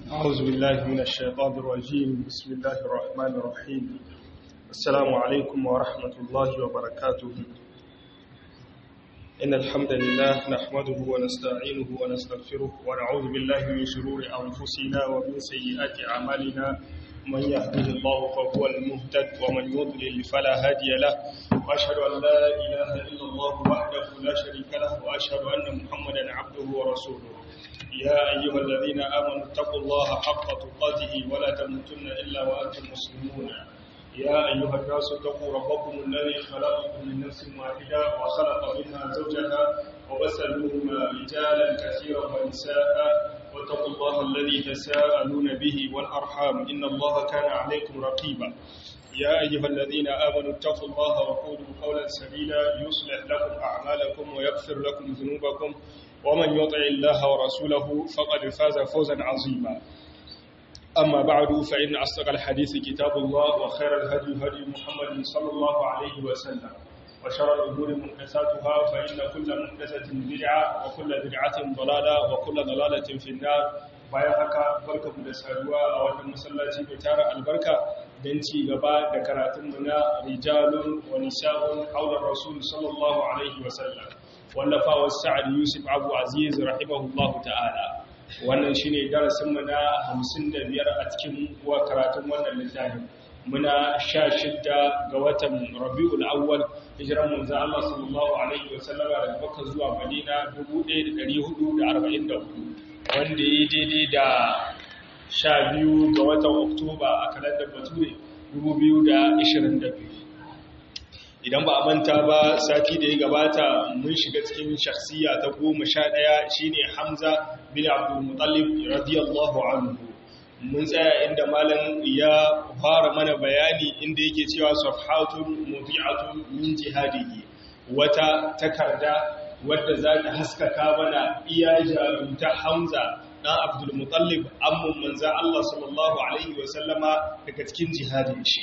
أعوذ بالله من الشيطان الرجيم بسم الله الرحمن الرحيم السلام عليكم ورحمة الله وبركاته إن الحمد لله نحمده ونستعينه ونستغفره ونعوذ بالله من شرور أنفسنا ومن سيئات أعمالنا من يهده الله فهو المهتد ومن يضلل فلا هادي له وأشهد أن لا إله إلا الله وحده لا شريك له وأشهد أن محمدا عبده ورسوله يا أيها الذين آمنوا اتقوا الله حق تقاته ولا تموتن إلا وأنتم مسلمون يا أيها الناس اتقوا ربكم الذي خلقكم من نفس واحدة وخلق منها زوجها وبث منهما رجالا كثيرا ونساء واتقوا الله الذي تساءلون به والأرحام إن الله كان عليكم رقيبا يا أيها الذين آمنوا اتقوا الله وقولوا قولا سديدا يصلح لكم أعمالكم ويغفر لكم ذنوبكم ومن يطع الله ورسوله فقد فاز فوزا عظيما أما بعد فإن أصدق الحديث كتاب الله وخير الهدي هدي محمد صلى الله عليه وسلم وشر الأمور محدثاتها فإن كل محدثة بدعة وكل بدعة ضلالة وكل ضلالة في النار bayan haka barka mu da saduwa a wannan masallaci mai tara albarka don ci gaba da karatunmu na rijalun wa nisa'un haular rasul sallallahu alaihi wasallam wallafawar sa'ad yusuf abu aziz rahimahullahu ta'ala wannan shine darasinmu na 55 a cikin wa karatun wannan littafin muna 16 ga watan rabiul awwal hijiran manzo Allah sallallahu alaihi wasallama daga Makka zuwa Madina 1444 wanda ya daidai da 12 ga watan Oktoba a kalandar Bature 2022 idan ba a manta ba sati da ya gabata mun shiga cikin shakhsiya ta goma sha ɗaya shine hamza bin abdulmutallib radiyallahu anhu mun tsaya inda malam ya fara mana bayani inda yake cewa safhatun muti'atun min jihadihi wata takarda wadda za ta haskaka mana iya jarumta hamza dan abdulmutallib amman manza Allah sallallahu alaihi wasallama daga cikin jihadin shi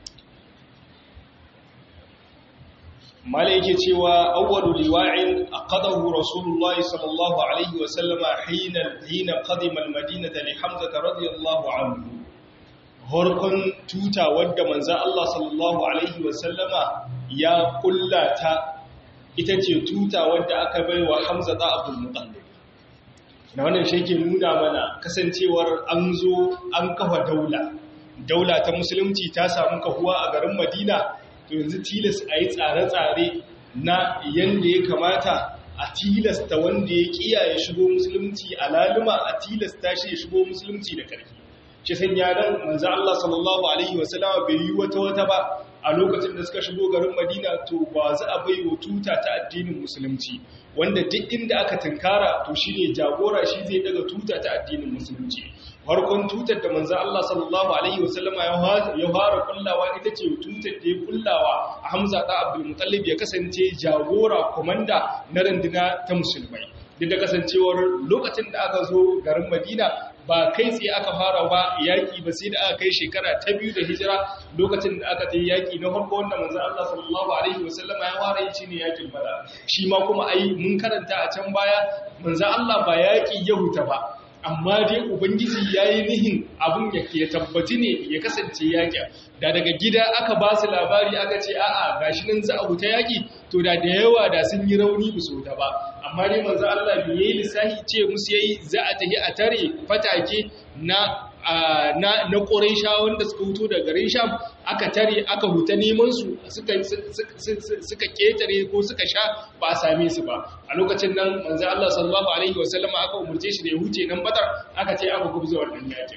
mala yake cewa awwalu liwa'in aqadahu rasulullah sallallahu alaihi wa sallama hina hina qadima almadinata li hamza radiyallahu anhu horkon tuta wadda manzo Allah sallallahu alaihi wa sallama ya kullata ita ce tuta wadda aka baiwa hamza da abdul muttalib na wannan shi yake nuna mana kasancewar an zo an kafa daula daula ta musulunci ta samu kahuwa a garin madina to yanzu tilas a yi tsare-tsare na yadda ya kamata a tilasta wanda ya kiyaye shigo musulunci a laluma a tilasta shi ya shigo musulunci da ƙarfi shi san yaran manzo Allah sallallahu alaihi wasallama bai yi wata wata ba a lokacin da suka shigo garin Madina to ba za a bai wa tuta ta addinin musulunci wanda duk inda aka tunkara to shine jagora shi zai daga tuta ta addinin musulunci farkon tutar da manzo Allah sallallahu alaihi wasallama ya fara kullawa ita ce tutar da ya kullawa Hamza da Abdul Muttalib ya kasance jagora komanda na randuna ta musulmai duk da kasancewar lokacin da aka zo garin Madina ba kai tsaye aka fara ba yaki ba sai da aka kai shekara ta biyu da hijira lokacin da aka tayi yaki na farko wanda manzo Allah sallallahu alaihi wasallama ya fara yi shine yakin Badar shi ma kuma ai mun karanta a can baya manzo Allah ba yaki ya huta ba amma dai ubangiji ya yi nihin abin ya ke tabbaci ne ya kasance yaƙi da daga gida aka ba su labari aka ce a'a gashi nan za a huta yaƙi to da da yawa da sun yi rauni musu ta ba amma dai manzo Allah bai yi lissahi ce musu yayi za a tafi a tare fatake na na na Quraisha wanda suka huto daga garin Sham aka tare aka huta neman su suka suka ketare ko suka sha ba a same su ba a lokacin nan manzo Allah sallallahu alaihi wasallam aka umurce shi da ya huce nan Badar aka ce aka gubza wannan yakin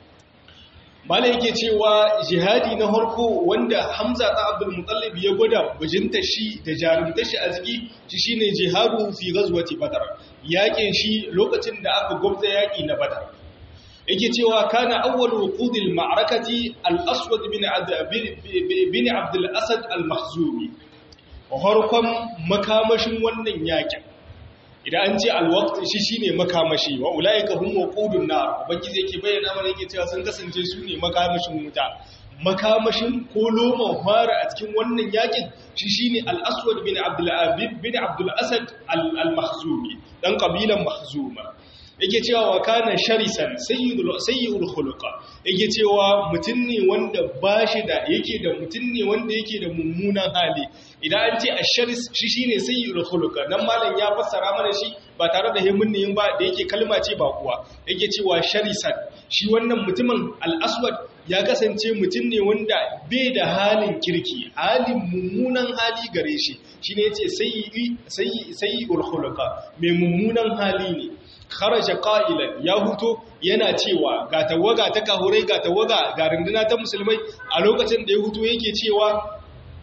Mala yake cewa jihadi na harko wanda Hamza ta Abdul Muttalib ya gwada bajinta shi da jarumta shi a jiki shi shine jihadu fi ghazwati Badar yakin shi lokacin da aka gubza yaki na Badar yake cewa kana awwal wuqudil ma'rakati al-aswad bin bin abd al-asad al-mahzumi harkon makamashin wannan yakin idan an ce al-waqt shi shine makamashi wa ulaika hum wuqudun nar ubangiji yake bayyana mana yake cewa sun kasance su ne makamashin wuta makamashin ko loman fara a cikin wannan yakin shi shine al-aswad bin abd bin abd al-asad al-mahzumi dan kabilan mahzuma yake cewa wa kana sharisan sayyidul sayyidul khuluqa yake cewa mutum ne wanda bashi da yake da mutum ne wanda yake da mummunan hali idan an ce asharis shi shine sayyidul khuluqa dan malam ya fassara mana shi ba tare da himin ne ba da yake kalma ce ba kuwa yake cewa sharisan shi wannan mutumin al-aswad ya kasance mutum ne wanda bai da halin kirki halin mummunan hali gare shi shine yace sayyi sayyi sayyidul khuluqa mai mummunan hali ne kharaja qa'ilan ya huto yana cewa ga tawaga ta kahurai ga tawaga ga runduna ta musulmai a lokacin da ya huto yake cewa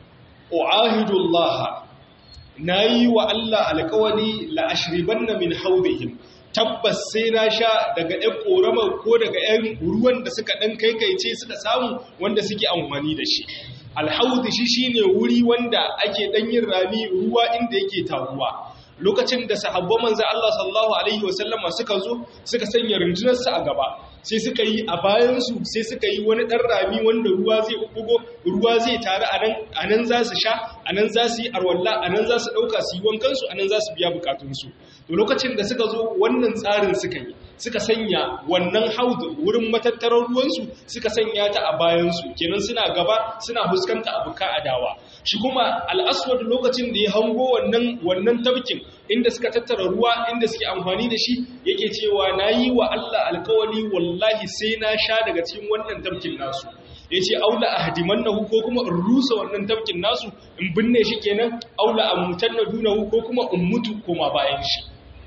uahidullah nayi wa Allah alƙawari la ashribanna min hawdihim tabbas sai na sha daga ɗan ƙoramar ko daga ‘yan ruwan da suka ɗan kaikaice suka samu wanda suke amfani da shi alhaudu shi shine wuri wanda ake ɗan yin rami ruwa inda yake taruwa lokacin da sahabban manzo Allah sallallahu alaihi wasallama suka zo suka sanya rundunarsu a gaba sai suka yi a bayansu sai suka yi wani ɗan rami wanda ruwa zai bugo ruwa zai taru a nan za su sha a nan za su yi arwalla a nan za su ɗauka su yi wankansu a nan za su biya bukatunsu to lokacin da suka zo wannan tsarin suka yi suka sanya wannan haudu wurin matattarar ruwansu suka sanya ta a bayansu kenan suna gaba suna fuskanta abuka adawa shi kuma al'aswad lokacin da ya hango wannan wannan tabkin inda suka tattara ruwa inda suke amfani da shi yake cewa nayi wa Allah alkawali wallahi sai na sha daga cikin wannan tabkin nasu yace aula ahdimannahu ko kuma in rusa wannan tabkin nasu in binne shi kenan aula amutanna dunahu ko kuma in mutu koma bayan shi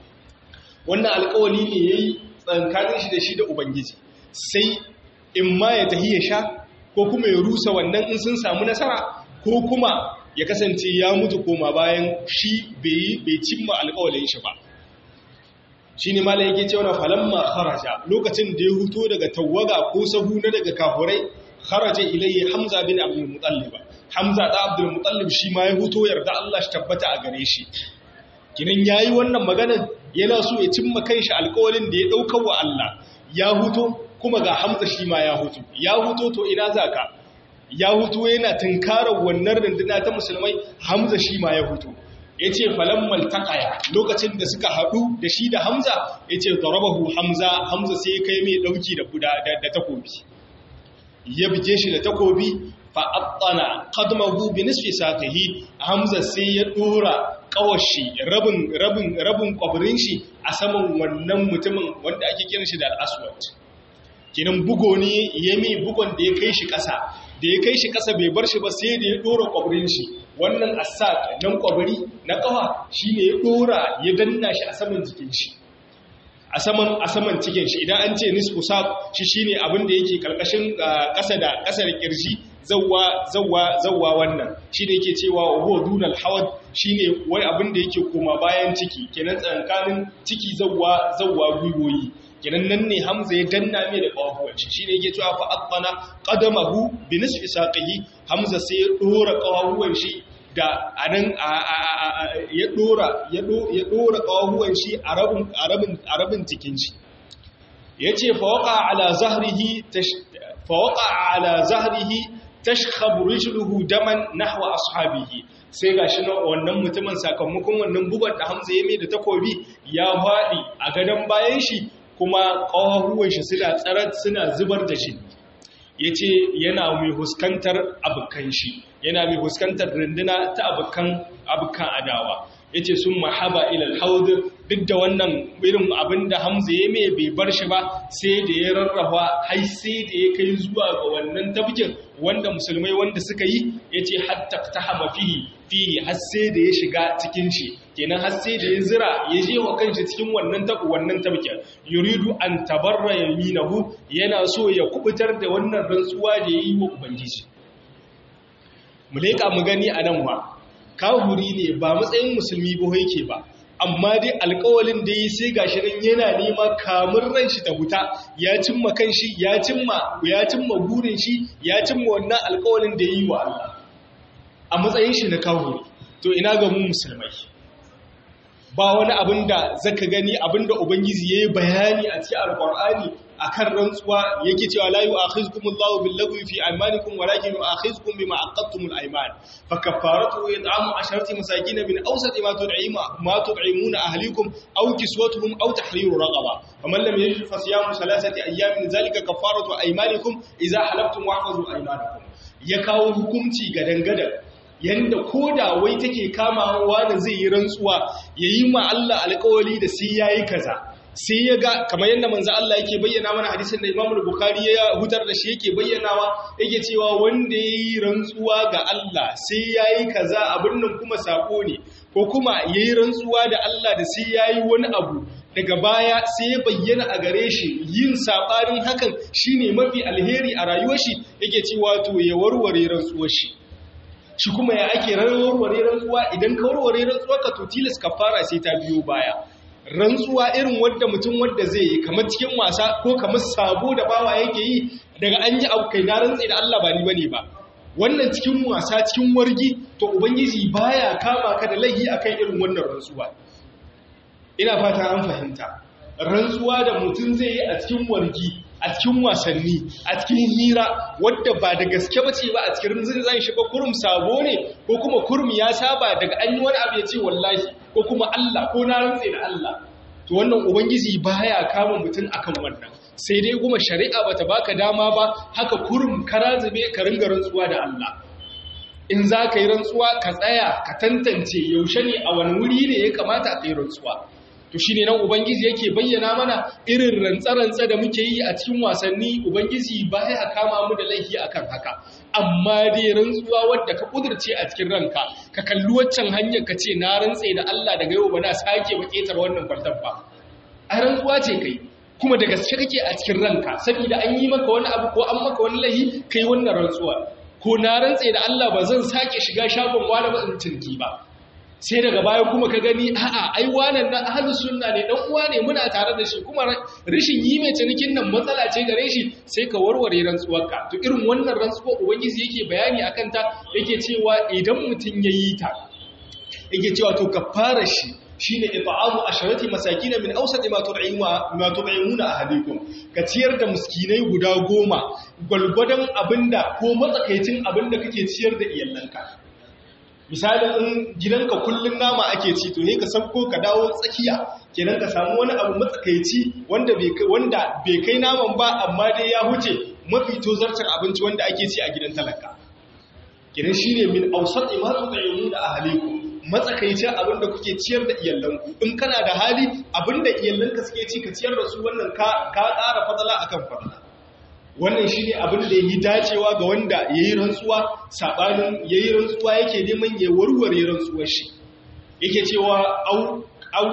wannan alkawali ne yayi tsankanin shi da shi da ubangiji sai in ma ya tahi ya sha ko kuma ya rusa wannan in sun samu nasara ko kuma ya kasance ya mutu koma bayan shi bai cimma alkawalin shi ba shi ne mala yake cewa na falamma kharaja lokacin da ya huto daga tawaga ko sahu na daga kafurai kharaja ilayhi hamza bin abdul mutallib hamza da abdul mutallib shi ma ya huto yarda Allah shi tabbata a gare shi kinan yayi wannan maganar yana so ya cimma kanshi alƙawarin da ya daukar wa Allah ya huto kuma ga hamza shi ma ya huto ya huto to ina zaka ya huto yana tunkarar wannan runduna ta musulmai hamza shi ma ya huto yace falammal taqaya lokacin da suka hadu da shi da hamza yace darabahu hamza hamza sai kai mai dauki da kuda da takobi ya bije shi da takobi fa'attana qadmahu bi nisfi saqihi hamza sai ya dora kawashi rabin rabin rabin kwabirin shi a saman wannan mutumin wanda ake kiran shi da al-aswad kinan bugo ne yami bugon da ya kai shi kasa da ya kai shi kasa bai bar shi ba sai da ya dora kwabirin shi wannan asaq nan kwabiri na kawa shine ya dora ya danna shi a saman jikin shi a saman a saman cikin shi idan an ce nisfu saq shi shine abin da yake karkashin kasa da kasar kirji zawwa zawwa zawwa wannan shine yake cewa huwa dunal hawad shine wai abin da yake koma bayan ciki kenan tsankanin ciki zawwa zawwa gwiwoyi kenan nan ne hamza ya danna mai da kawahuwan shi shine yake cewa fa aqana qadamahu bi nisfi saqihi hamza sai ya dora kawahuwan shi da anan ya dora ya dora kawahuwan shi a rabin a rabin a rabin cikin shi yace fa waqa ala zahrihi fa waqa ala zahrihi tashkhabu rijluhu daman nahwa ashabihi sai gashi na wannan mutumin sakamakon wannan bugar da Hamza ya mai da takobi ya fadi a gadan bayan shi kuma kawahuwan shi suna tsarar suna zubar da shi yace yana mai huskantar abukan shi yana mai huskantar runduna ta abukan abukan adawa yace sun mahaba ila alhawd duk da wannan irin abinda Hamza ya mai bai bar shi ba sai da ya rarrafa har sai da ya kai zuwa ga wannan tabkin wanda musulmai wanda suka yi yace hatta tahama fihi fihi har sai da ya shiga cikin shi kenan har sai da ya zira ya je wa kanshi cikin wannan tabu wannan tabkin yuridu an tabarra yaminahu yana so ya kubutar da wannan rantsuwa da yayi wa ubangiji mu leka mu gani anan ba kahuri ne ba matsayin musulmi ba yake ba amma dai alkawalin da yi sai gashi nan yana nema kamun ran shi ta huta ya cimma kanshi ya cimma ya cimma burin shi ya cimma wannan alkawalin da yi wa Allah a matsayin shi na kahuri to ina ga mu musulmai ba wani abin da zaka gani abin da ubangiji yayi bayani a cikin alqur'ani akan rantsuwa yake cewa la yu'akhizkum Allahu bil lagwi fi aymanikum walakin yu'akhizkum bima aqadtum al ayman fa kaffaratu it'amu asharati masakin min awsati ma tud'imu ma tud'imuna ahlikum aw kiswatuhum aw tahriru raqaba faman lam yajid fa siyamu thalathati ayyamin zalika kaffaratu aymanikum idza halaftum wahfazu aymanakum ya kawo hukunci gadan-gadan yanda koda wai take kamawa da zai yi rantsuwa yayi ma Allah alƙawari da sai yayi kaza sai ya ga kamar yadda manzo Allah yake bayyana mana hadisin da Imam Bukhari ya hutar da shi yake bayyanawa yake cewa wanda yayi rantsuwa ga Allah sai yayi kaza abin nan kuma sako ne ko kuma yayi rantsuwa da Allah da sai yayi wani abu daga baya sai ya bayyana a gare shi yin sabarin hakan shine mafi alheri a rayuwar shi yake cewa to ya warware rantsuwar shi shi kuma ya ake warware rantsuwa idan ka warware rantsuwa ka to tilas kafara sai ta biyo baya rantsuwa irin wadda mutum wadda zai yi kamar cikin wasa ko kamar sabo da bawa yake yi daga an yi abu kai na rantsi da Allah ba ni bane ba wannan cikin wasa cikin wargi to ubangiji baya kama ka da laihi akan irin wannan rantsuwa ina fata an fahimta rantsuwa da mutum zai yi a cikin wargi a cikin wasanni a cikin hira wadda ba da gaske ba ce ba a cikin zan shi ba kurum sabo ne ko kuma kurum ya saba daga an yi wani abu ya ce wallahi ko kuma Allah ko na rantse da Allah to wannan ubangiji baya kama mutum akan wannan sai dai kuma shari'a bata baka dama ba haka kurum karazube ka ringa rantsuwa da Allah in za ka yi rantsuwa ka tsaya ka tantance yaushe ne a wani wuri ne ya kamata a yi rantsuwa to shi ne nan ubangiji yake bayyana mana irin rantsa-rantsa da muke yi a cikin wasanni ubangiji ba ya kama mu da laifi akan haka amma dai rantsuwa wadda ka kudurce a cikin ranka ka kalli waccan hanyar ka ce na rantse da Allah daga yau ba na sake ba ketar wannan kwaltar ba a rantsuwa ce kai kuma da gaske kake a cikin ranka saboda an yi maka wani abu ko an maka wani laifi kai wannan rantsuwa ko na rantse da Allah ba zan sake shiga shagon wani ba in cinki ba sai daga baya kuma ka gani a'a ai wannan nan ahlus sunna ne dan uwa ne muna tare da shi kuma rashin yi mai cinikin nan matsala ce gare shi sai ka warware rantsuwarka to irin wannan rantsuwa ubangiji yake bayani akan ta yake cewa idan mutun yayi ta yake cewa to kafara shi shine it'amu asharati masakin min awsati ma tud'imuna ma tud'imuna ahadikum ka ciyar da miskinai guda goma gwalgwadon abinda ko matsakaicin abinda kake ciyar da iyalanka misalin in gidanka kullun nama ake ci to ne ka sabko ka dawo tsakiya kenan ka samu wani abu matsakaici wanda bai wanda bai kai naman ba amma dai ya huce mafi tozartar abinci wanda ake ci a gidan talaka kenan shine min awsati ma tut'imuna ahlikum matsakaicin abinda kuke ciyar da iyalanku in kana da hali abinda iyalanka suke ci ka ciyar da su wannan ka ka ƙara fadala akan fadala wannan shi ne abin da yi dacewa ga wanda ya yi rantsuwa saɓanin ya yi rantsuwa yake neman ya warware rantsuwar shi yake cewa au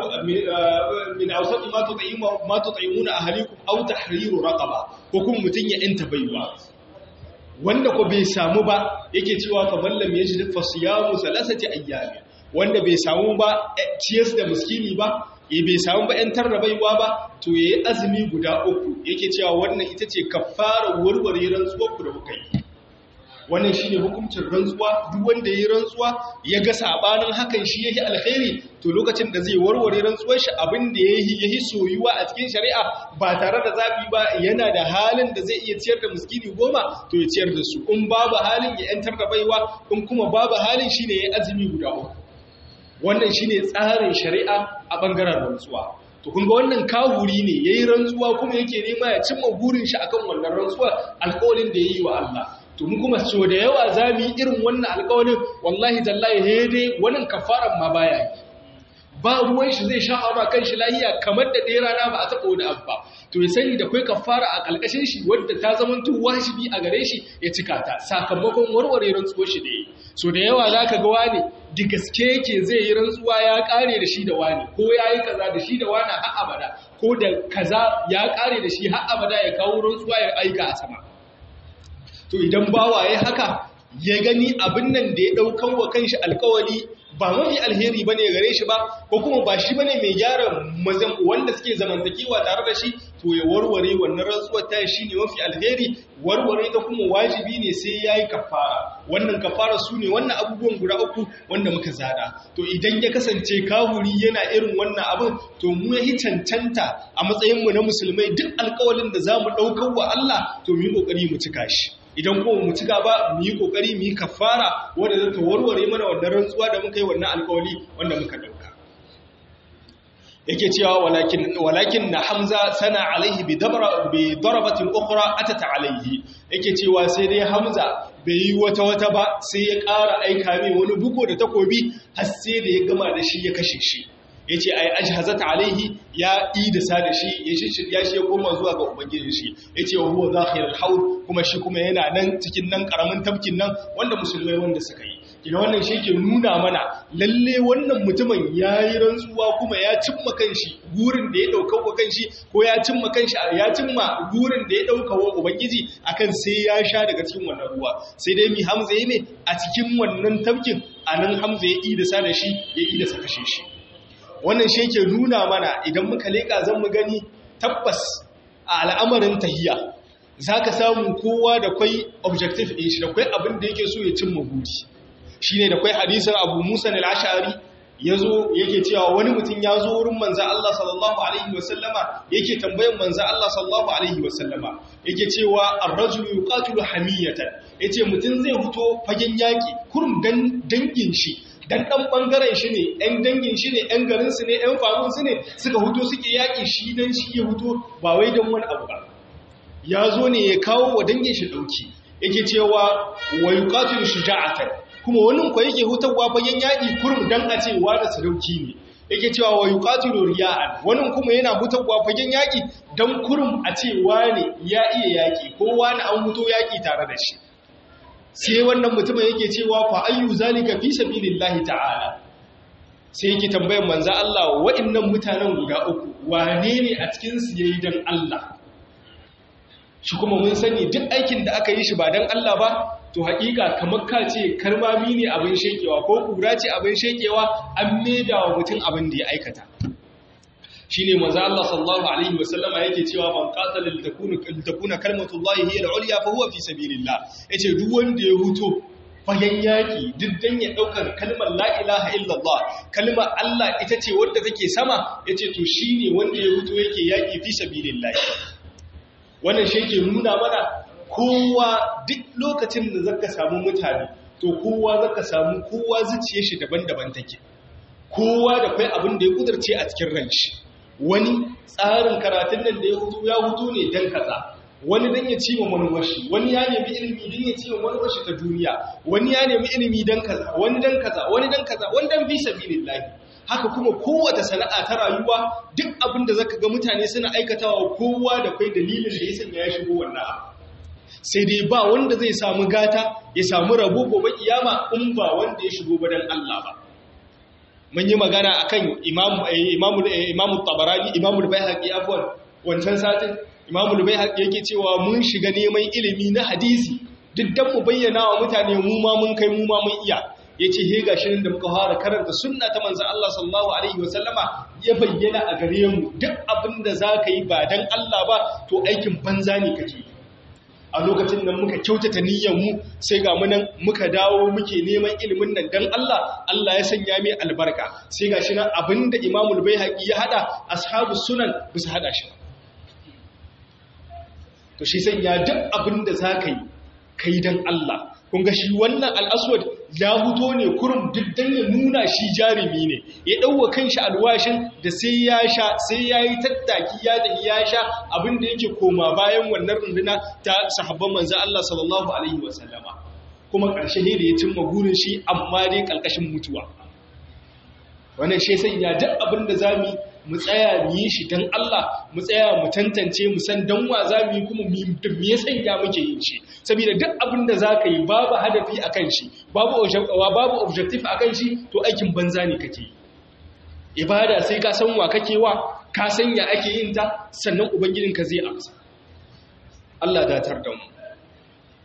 min ausati ma tut'imuna ahlikum aw tahriru raqaba ko kuma mutun ya inta baiwa wanda ko bai samu ba yake cewa fa mallam yajid fa siyamu salasati ayyami wanda bai samu ba ciyas da miskini ba ya bai samu ba ‘yantar da baiwa ba to ya yi azumi guda uku yake cewa wannan ita ce kafara warware rantsuwar ku da kuka yi wannan shi ne hukuncin rantsuwa duk wanda ya yi rantsuwa ya ga sabanin hakan shi ya yi alkhairi to lokacin da zai warware rantsuwar shi abin da ya yi soyuwa a cikin shari'a ba tare da zaɓi ba yana da halin da zai iya ciyar da miskini goma to ya ciyar da su in babu halin ya ‘yantar da baiwa in kuma babu halin shi ne ya yi azumi guda uku wannan shine tsarin shari'a a bangaren rantsuwa to kun ga wannan kahuri ne yayi rantsuwa kuma yake nema ya cimma burin shi akan wannan rantsuwa alƙawarin da yayi wa Allah to mu kuma so da yawa zamu yi irin wannan alƙawarin wallahi tallahi he dai wannan kafaran ma baya yi ba ruwan shi zai sha aura kan shi lahiya kamar da ɗaya rana ba a taɓa wani abu ba to ya sani da kai kafara a ƙalƙashin shi wadda ta zama tu wajibi a gare shi ya cika ta sakamakon warware rantsuwar shi da yi so da yawa za ka ga wani da gaske yake zai yi rantsuwa ya ƙare da shi da wani ko ya yi kaza da shi da wani har abada ko da kaza ya ƙare da shi har abada ya kawo rantsuwa ya aika a sama to idan bawa ya haka ya gani abin nan da ya ɗaukan wa kanshi alkawali ba mafi alheri bane gare shi ba ko kuma ba shi bane mai gyara wanda suke zamantakewa tare da shi to ya warware wannan rantsuwar ta shi ne mafi alheri warware ta kuma wajibi ne sai ya yi kafara wannan kafara su ne wannan abubuwan guda uku wanda muka zada to idan ya kasance kahuri yana irin wannan abin to mu ya yi cancanta a matsayinmu na musulmai duk alkawalin da za mu ɗaukar wa Allah to mu yi ƙoƙari mu cika shi idan kuma mu cika ba mu yi kokari mu yi kafara wanda za ta warware mana wannan rantsuwa da muka yi wannan alkawali wanda muka dauka yake cewa walakin walakin na hamza sana alaihi bi dabra bi darabatin ukhra atata alaihi yake cewa sai dai hamza bai yi wata wata ba sai ya ƙara aika mai wani buko da takobi har sai da ya gama da shi ya kashe shi ya ce a yi ajihazata alaihi ya idasa da shi ya shirya shi ya koma zuwa ga ubangijin shi ya ce wa huwa zahirar haul kuma shi kuma yana nan cikin nan karamin tafkin nan wanda musulmai wanda suka yi kina wannan shi ke nuna mana lalle wannan mutumin ya yi rantsuwa kuma ya cimma kanshi gurin da ya ɗauka wa kanshi ko ya cimma kanshi ya cimma gurin da ya ɗauka wa ubangiji akan sai ya sha daga cikin wannan ruwa sai dai mi hamza ya ne a cikin wannan tafkin a nan hamza ya idasa da shi ya idasa kashe shi wannan shi ke nuna mana idan muka leƙa zan mu gani tabbas a al'amarin tahiya za ka samu kowa da kwai objective ɗin shi da kwai abin da yake so ya cimma buri shi ne da kwai hadisun abu musa na lashari ya zo yake cewa wani mutum ya zo wurin manzan Allah sallallahu Alaihi wasallama yake tambayin manzan Allah sallallahu Alaihi wasallama yake cewa arrajulu yuqatilu hamiyatan yace mutum zai fito fagen yaki kurum dan dangin shi dan dan bangaren shi ne ɗan dangin shi ne ɗan garin su ne ɗan famin su ne suka huto suke yaƙi shi dan shi ya huto ba wai dan wani abu ba ya zo ne ya kawo wa dangin shi ɗauki yake cewa wa yuqatilu shuja'atan kuma wani ko yake hutawa bayan yaƙi kurum dan a ce wa da sadauki ne yake cewa wa yuqatilu riya'an wani kuma yana hutawa fagen yaƙi dan kurum a ce wani ya iya yaƙi ko wani an huto yaƙi tare da shi sai wannan mutumin yake cewa fa ayyu zalika fi sabilillahi ta'ala sai yake tambayar manzo Allah wa'annan mutanen guda uku wane ne a cikin su yayi dan Allah shi kuma mun sani duk aikin da aka yi shi ba dan Allah ba to haƙiƙa kamar ka ce karmami ne abin shekewa ko kura ce abin shekewa an maida wa mutum abin da ya aikata shine manzo Allah sallallahu alaihi wasallama yake cewa man qatala litakuna litakuna kalmatullahi hiya al-ulya fa huwa fi sabilillah yace duk wanda ya huto fagen yaki duk dan ya daukar kalmar la ilaha illallah kalmar Allah ita ce wanda take sama yace to shine wanda ya huto yake yaki fi sabilillah wannan shi ke nuna mana kowa duk lokacin da zaka samu mutane to kowa zaka samu kowa zuciyar shi daban-daban take kowa da kai abin da ya kudurce a cikin ranshi wani tsarin karatun nan da ya hutu ya hutu ne dan kaza wani dan ya ci wa manuwashi wani ya nemi ilimi dan ya ci wa manuwashi ta duniya wani ya nemi ilimi dan kaza wani dan kaza wani dan kaza wani dan fi sabilillahi haka kuma kowace sana'a ta rayuwa duk abin da zaka ga mutane suna aikatawa kowa da kai dalilin da ya sanya ya shigo wannan abu sai dai ba wanda zai samu gata ya samu rabo gobe kiyama in ba wanda ya shigo ba dan Allah ba mun yi magana akan imamu imamu imamu tabarani imamu bayhaqi afwan wancan satin imamu bayhaqi yake cewa mun shiga neman ilimi na hadisi duk dan mu bayyana wa mutane mu ma mun kai mu ma mun iya yace he gashi nan da muka fara karanta sunna ta manzon Allah sallallahu alaihi wasallama ya bayyana a gare mu duk abinda zaka yi ba dan Allah ba to aikin banza ne kake a lokacin nan muka kyautata mu sai ga munan muka dawo muke neman ilimin nan dan Allah Allah ya sanya mai albarka sai ga shi nan abinda Imamul Baihaqi ya hada ashabu sunan bisa hada shi to shi sanya duk abinda zaka yi kai dan Allah kun ga shi wannan al-aswad ya huto ne kurum duk dan ya nuna shi jarumi ne ya dauwa kanshi alwashin da sai ya sha sai yayi tattaki ya da ya sha abinda yake koma bayan wannan runduna ta sahabban manzo Allah sallallahu alaihi wasallama kuma karshe ne da ya cimma gurin shi amma dai kalkashin mutuwa wannan shi sai ya duk abinda zamu mu tsaya mu yi shi dan Allah mu tsaya mu tantance mu san dan wa zamu yi kuma me ya sanya muke yin shi saboda duk abin da zaka yi babu hadafi akan shi babu babu objective akan shi to aikin banza ne kake ibada sai ka san wa kake wa ka san ya ake yin ta sannan ubangijinka zai amsa Allah datar da mu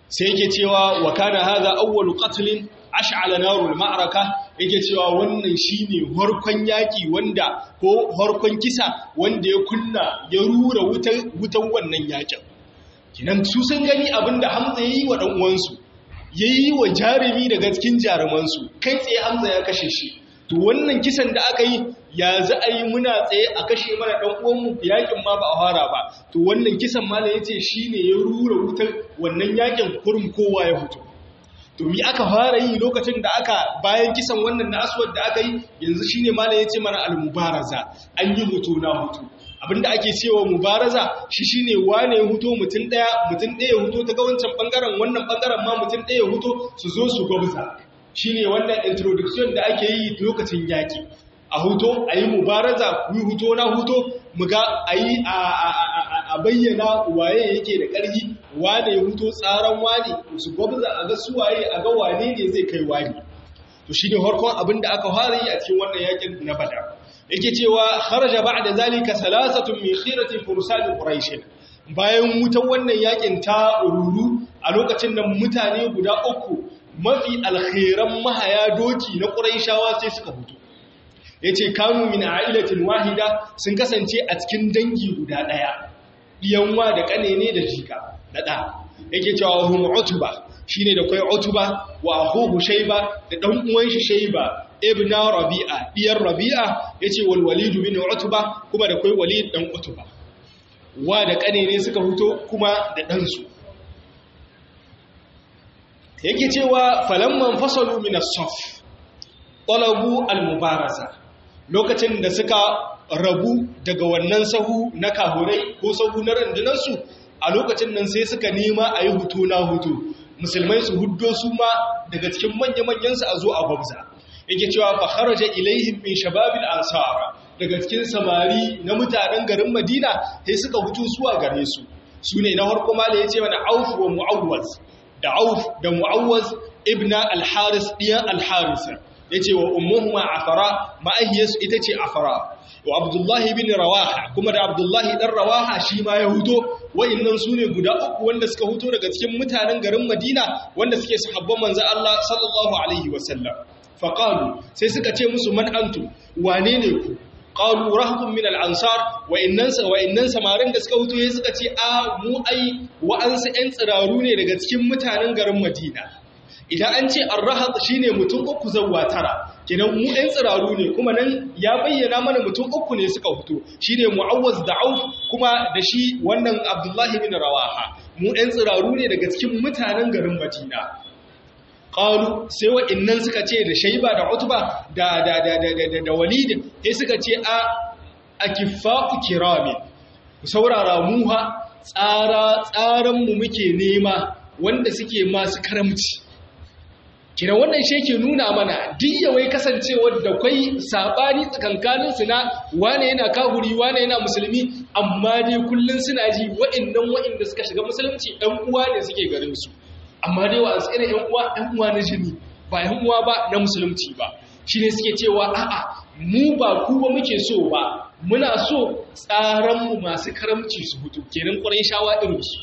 sai yake cewa wa kana hadha awwalu qatlin ash'ala narul ma'araka yake cewa wannan shine harkon yaki wanda ko harkon kisa wanda ya kunna ya rura wutan wutan wannan yakin kinan su sun gani abinda Hamza yayi wa dan uwansu yayi wa jarumi daga cikin jarumansu kai tsaye Hamza ya kashe shi to wannan kisan da aka yi ya za a yi muna tsaye a kashe mana ɗan uwanmu yakin ma ba a fara ba to wannan kisan mala ya ce shi ne ya rura wutar wannan yakin kurum kowa ya fito to mi aka fara yi lokacin da aka bayan kisan wannan na aswad da aka yi yanzu shi ne mala ya ce mana almubaraza an yi hutu na hutu abinda ake cewa mubaraza shi shine wane huto mutum daya mutum daya huto ta ga wancan bangaren wannan bangaren ma mutum daya huto su zo su gwabza shine wannan introduction da ake yi lokacin yaki a huto a yi mubaraza ku huto na huto muga a yi a bayyana waye yake da ƙarfi wane ya huto tsaron wane su gwabza a ga suwaye a ga wane ne zai kai wani to shi ne harkon abin da aka fara yi a cikin wannan yakin na bada yake cewa kharaja ba'da zalika salasatun min khirati fursan quraish bayan wutan wannan yakin ta ruru a lokacin nan mutane guda uku mafi alkhairan mahaya doki na quraishawa sai suka fito yace kanu min ailatin wahida sun kasance a cikin dangi guda daya diyanwa da kanene da jika da da yake cewa hum utba shine da kai utba wa akhuhu shayba da dan uwan shi shayba ibn rabi'a diyar rabi'a yace wal walid bin utba kuma da kai walid dan utba wa da kanene suka fito kuma da dan su yake cewa falamman fasalu min as-saf talabu al-mubaraza lokacin da suka rabu daga wannan sahu na kahurai ko sahu na randunansu a lokacin nan sai suka nema a yi hutu na hutu musulmai su huddo su ma daga cikin manya-manyansu a zo a gwabza yake cewa fa kharaja ilaihim min shababil ansar daga cikin samari na mutanen garin madina sai suka hutu zuwa gare su su ne na harko mala ya ce mana auf wa mu'awwaz da auf da mu'awwaz ibna al-haris diyan al-harisa yace wa ummuhuma afara ma'ahiyarsu ita ce afara wa abdullahi bin rawaha kuma da abdullahi dan rawaha shi ma ya huto wa'annan su ne guda uku wanda suka huto daga cikin mutanen garin madina wanda suke sahabban manzo Allah sallallahu alaihi wasallam faqalu sai suka ce musu man antu wane ne ku qalu rahbun min al-ansar wa innan wa innan samarin da suka huto suka ce a mu ai wa'ansu ƴan tsiraru ne daga cikin mutanen garin madina idan an ce arrahat shine mutum uku zawwa tara kenan mu ɗan tsiraru ne kuma nan ya bayyana mana mutum uku ne suka fito shine mu'awwaz da auf kuma da shi wannan abdullahi bin rawaha mu ɗan tsiraru ne daga cikin mutanen garin madina qalu sai wa'annan suka ce da shayba da utba da da da da da walid sai suka ce a akifa'u kirami saurara muha tsara tsaran mu muke nema wanda suke masu karamci kina wannan shi yake nuna mana diyyawai kasancewar da kwai sabani tsakankanin su na wane yana kahuri wane yana musulmi amma dai kullun suna ji waɗannan waɗanda suka shiga musulunci ɗan uwa ne suke garin su amma dai wa tsere ɗan uwa ɗan uwa na jini ba ɗan uwa ba na musulunci ba shine suke cewa a'a mu ba ku ba muke so ba muna so tsaran mu masu karamci su hutu kenan ƙwarai shawa irin su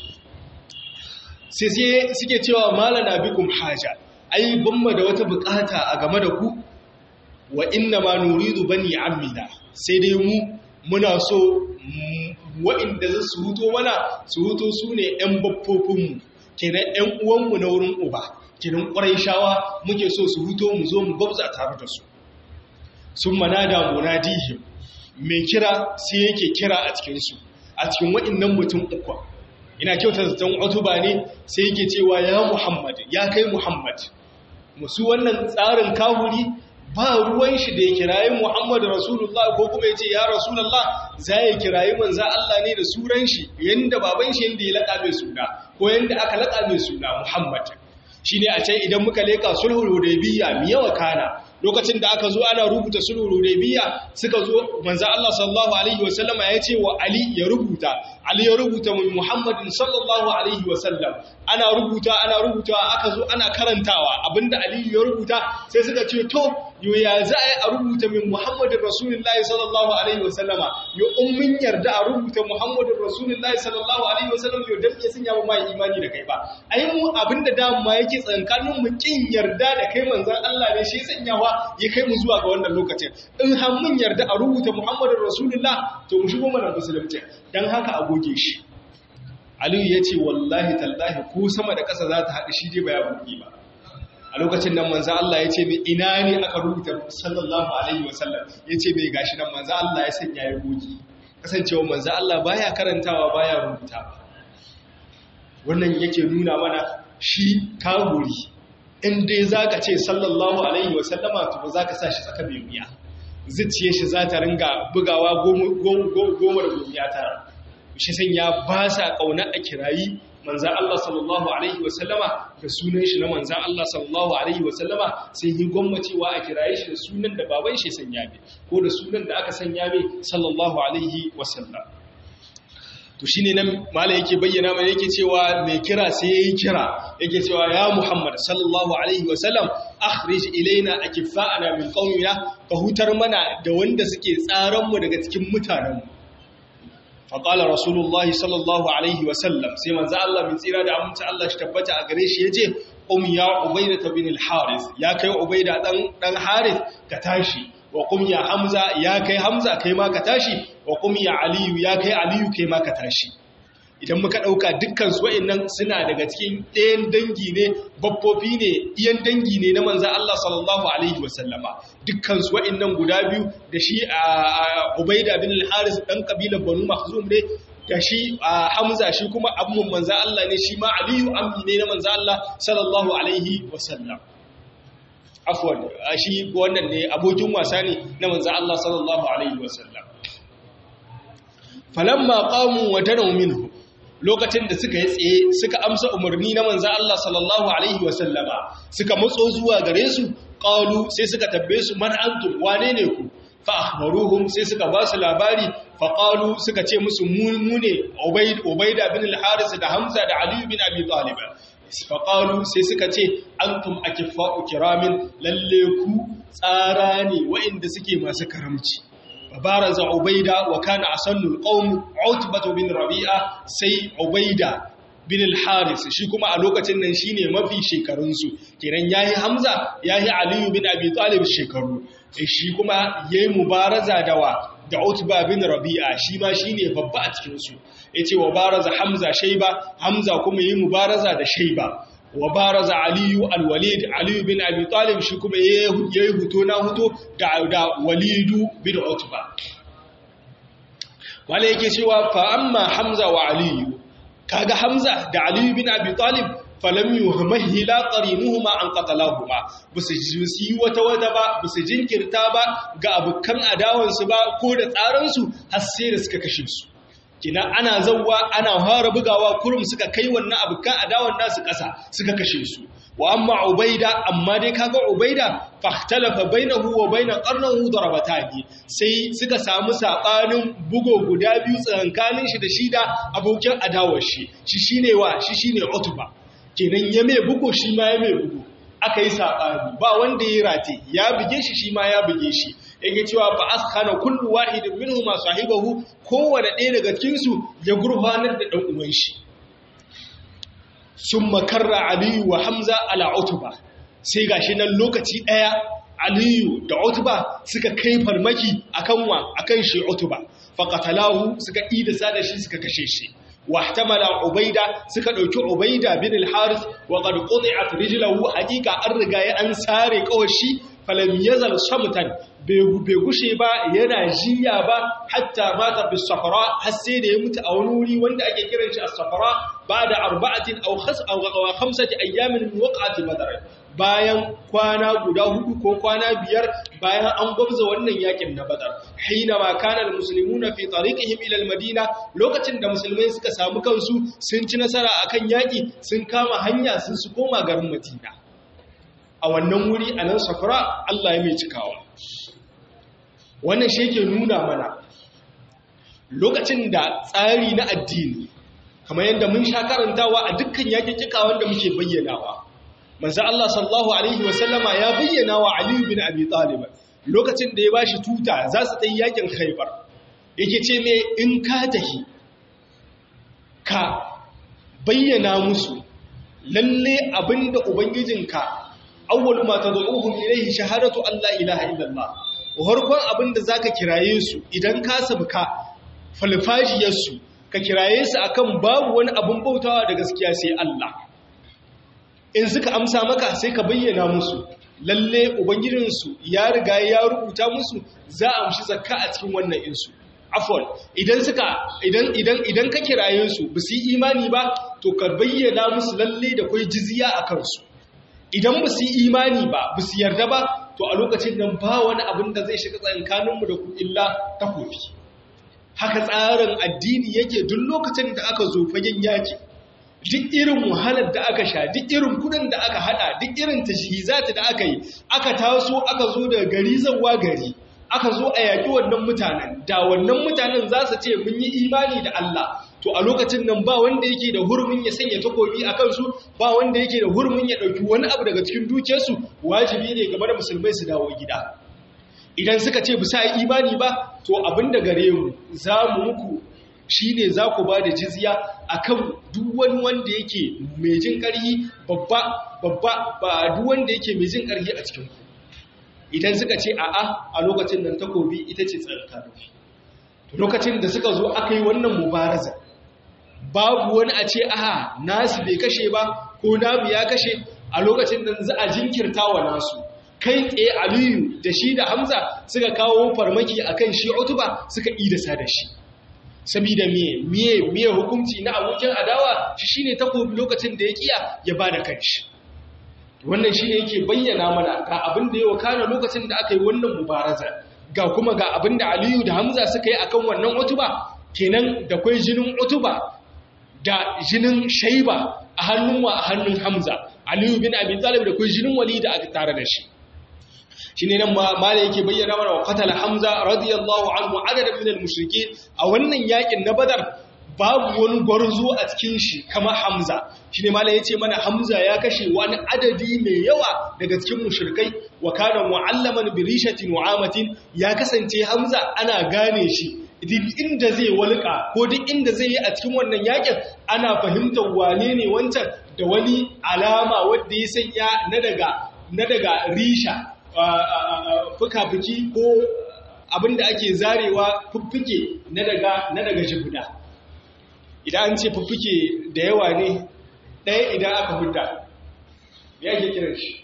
sai suke cewa malana bikum haja ai banma da wata bukata a game da ku wa inna ma nuridu bani amina sai dai mu muna so wa'inda za su huto mana su huto su ne 'yan baffofinmu kenan 'yan uwanmu na wurin uba kenan ƙwarai shawa muke so su huto mu zo mu gwabza tare da su sun mana da munadihim mai kira sai yake kira a cikinsu a cikin wa'innan mutum uku ina kyautar zaton otuba ne sai yake cewa ya muhammad ya kai muhammad musu wannan tsarin kahuri ba ruwan shi da ya kirayi muhammad rasulullah ko kuma ya ce ya rasulullah za ya kirayi manza Allah ne da suran shi yadda baban shi yadda ya laƙa mai suna ko yadda aka laƙa mai suna muhammad shi ne a can idan muka leƙa sulhul hudaybiya mi yawa kana lokacin da aka zo ana rubuta sulhul hudaybiya suka zo manzo Allah sallallahu alaihi wasallam ya ce wa Ali ya rubuta Ali ya rubuta mu Muhammadin sallallahu alaihi wasallam ana rubuta ana rubuta aka zo ana karantawa abinda Ali ya rubuta sai suka ce to yo ya za a yi a rubuta min muhammadin rasulullahi sallallahu alaihi wasallama yo in mun yarda a rubuta muhammadin rasulullahi sallallahu alaihi wasallam yo dan me sun yawo mai imani da kai ba ai mu abinda dama yake tsankanin mu kin yarda da kai manzon Allah ne shi sanyawa ya kai mu zuwa ga wannan lokacin in har mun yarda a rubuta muhammadin rasulullah to mu shigo mana musulunci dan haka a goge shi Aliyu ya ce wallahi tallahi ko sama da ƙasa za ta haɗu shi dai ba ya buɗe ba a lokacin nan manzan Allah ya ce mai ina ne aka rubuta sallallahu alaihi wasallam ya ce mai gashi nan manzan Allah ya sanya ya goge kasancewa manzan Allah baya karantawa baya rubuta ba wannan yake nuna mana shi kaguri in dai za ka ce sallallahu alaihi wasallama to ba za ka sa shi tsaka mai wuya zuciye shi za ta ringa bugawa goma da gomiya tara shi sanya ba sa ƙauna a kirayi manzan Allah sallallahu Alaihi wasallama da sunan shi na manzan Allah sallallahu Alaihi wasallama sai yi gwammacewa a kiraye shi da sunan da baban shi sanya mai ko da sunan da aka sanya mai sallallahu Alaihi wasallam to shi ne nan mala yake bayyana mai yake cewa mai kira sai ya yi kira yake cewa ya muhammad sallallahu alaihi wasallam akhrij ilaina akifa'ana min qaumina ka hutar mana da wanda suke tsaran mu daga cikin mutanen mu faƙalar rasulullahi sallallahu alaihi wasallam sai manzo Allah min tsira da amince Allah shi tabbata a gare shi ya ce ƙum ya ubaida ta bin al-haris ya kai ubaida ɗan haris ka tashi wa ƙum ya hamza ya kai hamza kai ma ka tashi wa ƙum ya aliyu ya kai aliyu kai ma ka tashi idan muka ɗauka dukkan su wa'annan suna daga cikin ɗayan dangi ne babbobi ne iyan dangi ne na manzan Allah sallallahu alaihi wasallama dukkan su wa'annan guda biyu da shi a Ubaida bin al-Haris dan kabilar Banu Makhzum ne da shi a Hamza shi kuma abun manzan Allah ne shi ma Aliyu ammi ne na manzan Allah sallallahu alaihi wasallam afwan shi wannan ne abokin wasa ne na manzan Allah sallallahu alaihi wasallam falamma qamu wa danaw minhu lokacin da suka yi tsaye suka amsa umarni na manzan Allah sallallahu Alaihi wasallama suka matso zuwa gare su ƙalu sai suka tabbe su man antum wane ne ku fa'ahmaruhum sai suka ba su labari faƙalu suka ce musu mu ne ubaida bin al-haris da hamza da aliyu bin abi talib faƙalu sai suka ce antum akifa'u kiramin lalle ku tsara ne wa'inda suke masu karamci فبارز عبيدة وكان أصل القوم عتبة بن ربيعة سي عبيدة bin al-haris shi kuma a lokacin nan shine mafi shekarunsu kenan yayi hamza yayi aliyu bin abi talib shekaru shi kuma yayi mubaraza dawa da utba bin rabi'a shi ma shine babba a cikin su yace wa baraza hamza shayba hamza kuma yayi mubaraza da shayba wa baraza aliyu alwalid aliyu bin abi talib shi kuma yayi huto na huto da da walidu bin utba wala yake cewa fa amma hamza wa aliyu kaga hamza da aliyu bin abi talib falam yuhmahila qarinuhuma an qatalahuma busu yi wata wata ba busu jinkirta ba ga abukan adawansu ba ko da tsaransu har sai da suka kashe su kina ana zawwa ana fara bugawa kurum suka kai wannan abukan adawan nasu ƙasa suka kashe su wa amma ubaida amma dai kaga ubaida fahtalafa bainahu wa baina qarnahu darabatani sai suka samu sabanin bugo guda biyu tsakankanin shi da shi da abokin adawar shi shi shine wa shi shine utba kenan ya mai bugo shi ma ya mai bugo aka yi sabani ba wanda ya rate ya buge shi shi ma ya buge shi yake cewa fa askhana kullu wahidin minhum sahibahu kowanne ɗaya daga cikin su ya gurfanar da dan uwan shi summa karra aliyu wa hamza ala utba sai gashi nan lokaci ɗaya aliyu da utba suka kai farmaki akan wa akan shi utba faqatalahu suka idasa da shi suka kashe shi واحتمل عبيدة suka dauki Ubaida bin al-Harith wa qad quti'at rijluhu haqiqa an riga ya an sare kawashi falam yazal shamtan bai gushe ba yana jiya ba hatta mata bis safara har sai da ya mutu a wani wuri wanda ake kiran shi as-safara ba'da arba'atin aw khas aw khamsati ayyamin min waqati badr bayan kwana guda hudu ko kwana biyar bayan an gwabza wannan yakin na badar hina ma kana almuslimuna fi tariqihim ila almadina lokacin da musulmai suka samu kansu sun ci nasara akan yaki sun kama hanya sun su koma garin madina a wannan wuri a nan safara Allah ya mai cikawa wannan shi yake nuna mana lokacin da tsari na addini kamar yadda mun sha karantawa a dukkan yakikika wanda muke bayyanawa manzo Allah sallallahu alaihi wasallama ya bayyana wa Ali bin Abi Talib lokacin da ya bashi tuta za su tayi yakin Khaibar yake ce me in ka tahi ka bayyana musu lalle abinda ubangijinka awwal ma tad'uhum ilayhi shahadatu an la ilaha illallah harkon abinda zaka kiraye su idan ka sabka falfajiyar su ka kiraye su akan babu wani abin bautawa da gaskiya sai Allah in suka amsa maka sai ka bayyana musu lalle ubangijinsu ya riga ya rubuta musu za a amshi zakka a cikin wannan insu afwan idan suka idan idan idan ka kiraye su ba su yi imani ba to ka bayyana musu lalle da kai jizya a kansu idan ba su yi imani ba ba su yarda ba to a lokacin nan ba wani abin da zai shiga tsakaninmu da ku illa takofi haka tsarin addini yake duk lokacin da aka zo fagen yaki duk irin wahalar da aka sha duk irin kudin da aka hada duk irin tashihizati da aka yi aka taso aka zo daga gari zawa gari aka zo a yaƙi wannan mutanen da wannan mutanen za su ce mun yi imani da Allah to a lokacin nan ba wanda yake da hurumin ya sanya takobi a kansu ba wanda yake da hurumin ya ɗauki wani abu daga cikin dukiyarsu wajibi ne game da musulmai su dawo gida idan suka ce bisa yi imani ba to abin da gare mu za mu muku shi ne za ku ba da jizya a kan duk wani wanda yake mai jin ƙarhi babba babba ba duk wanda yake mai jin ƙarhi a cikinku idan suka ce a'a a lokacin nan takobi ita ce tsarkarufi lokacin da suka zo aka yi wannan mubaraza babu wani a ce aha nasu bai kashe ba ko namu ya kashe a lokacin nan za a jinkirta wa nasu kai tsaye aliyu da shi da hamza suka kawo farmaki akan shi utuba suka idasa da shi sabida miye miye miye hukunci na abokin adawa shi shine takobi lokacin da ya kiya ya bada kanshi wannan shine yake bayyana mana ga abin da ya wakana lokacin da aka yi wannan mubaraza ga kuma ga abin da Aliyu da Hamza suka yi akan wannan utuba kenan da kai jinin utuba da jinin Shaiba a hannun wa a hannun Hamza Aliyu bin Abi Talib da kai jinin Walid aka tare da shi shine nan mala yake bayyana mana wa qatala Hamza radiyallahu anhu adadan min al-mushrikeen a wannan yakin na Badar babu wani gwarzo a cikin shi kama Hamza shine mala yace mana Hamza ya kashe wani adadi mai yawa daga cikin mushrikai wa kana mu'allaman bi rishatin wa'amatin ya kasance Hamza ana gane shi duk inda zai walƙa ko duk inda zai yi a cikin wannan yakin ana fahimtar wane ne wancan da wani alama wanda ya sanya na daga na daga risha fuka-fuki ko abinda ake zarewa fuffuke na daga na daga jibuda idan an ce fuffuke da yawa ne ɗaya idan aka hudda ya ke kiran shi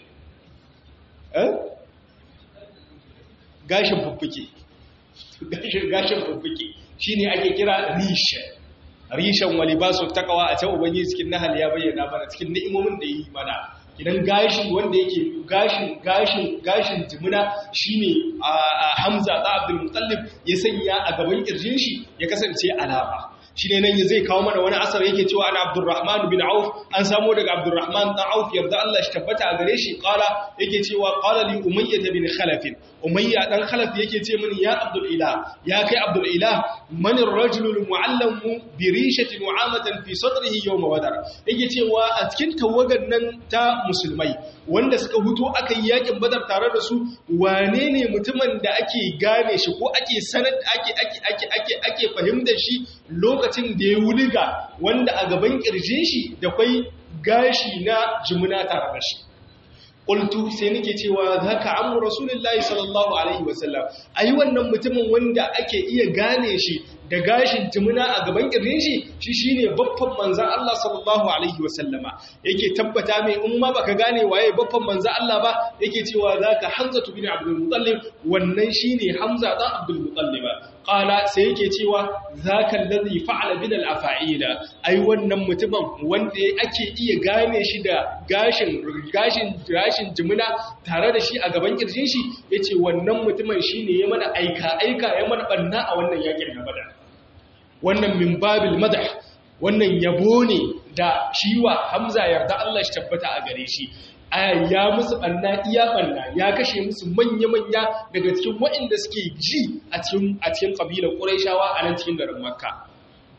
gashin fuffuke gashin fuffuke shi ne ake kira rishen rishen wali ba su takawa a can ubangiji cikin nahal ya bayyana mana cikin ni'imomin da yi mana idan gashi wanda yake gashin gashin gashin jimina shine a Hamza da Abdul Muttalib ya sanya a gaban kirjin shi ya kasance alama shine nan zai kawo mana wani asar yake cewa ana Abdurrahman bin Auf an samu daga Abdurrahman dan Auf yarda Allah shi tabbata a gare shi qala yake cewa qala li Umayyah bin Khalaf Umayya dan Khalaf yake ce mini ya Abdul Ilah ya kai Abdul Ilah man ar-rajul al-mu'allam bi rishatin wa'amatan fi sadrihi yawm wadar yake cewa a cikin tawagan nan ta musulmai wanda suka huto aka yi yakin badar tare da su wane ne mutumin da ake gane shi ko ake sanar ake ake ake ake ake fahimtar shi lokacin da ya wuliga wanda a gaban kirjin shi da kwai gashi na jimuna tare da shi qultu sai nake cewa zaka amru rasulullahi sallallahu alaihi wasallam ayi wannan mutumin wanda ake iya gane shi da gashin jimina a gaban kirjin shi shi shine babban manzon Allah sallallahu alaihi wasallama yake tabbata mai in ma baka gane waye babban manzon Allah ba yake cewa zaka Hamza bin Abdul Muttalib wannan shine Hamza dan Abdul Muttalib qala sai yake cewa zaka allazi fa'ala bil afa'ila ai wannan mutumin wanda ake iya gane shi da gashin gashin gashin jimina tare da shi a gaban kirjin shi yace wannan mutumin shine ya mana aika aika ya mana banna a wannan yakin na Badar wannan min babil madah wannan yabo ne da shiwa Hamza yarda Allah shi tabbata a gare shi ya musu banna iya banna ya kashe musu manya-manya daga cikin waɗanda suke ji a cikin a cikin kabilar Qurayshawa a nan cikin garin Makka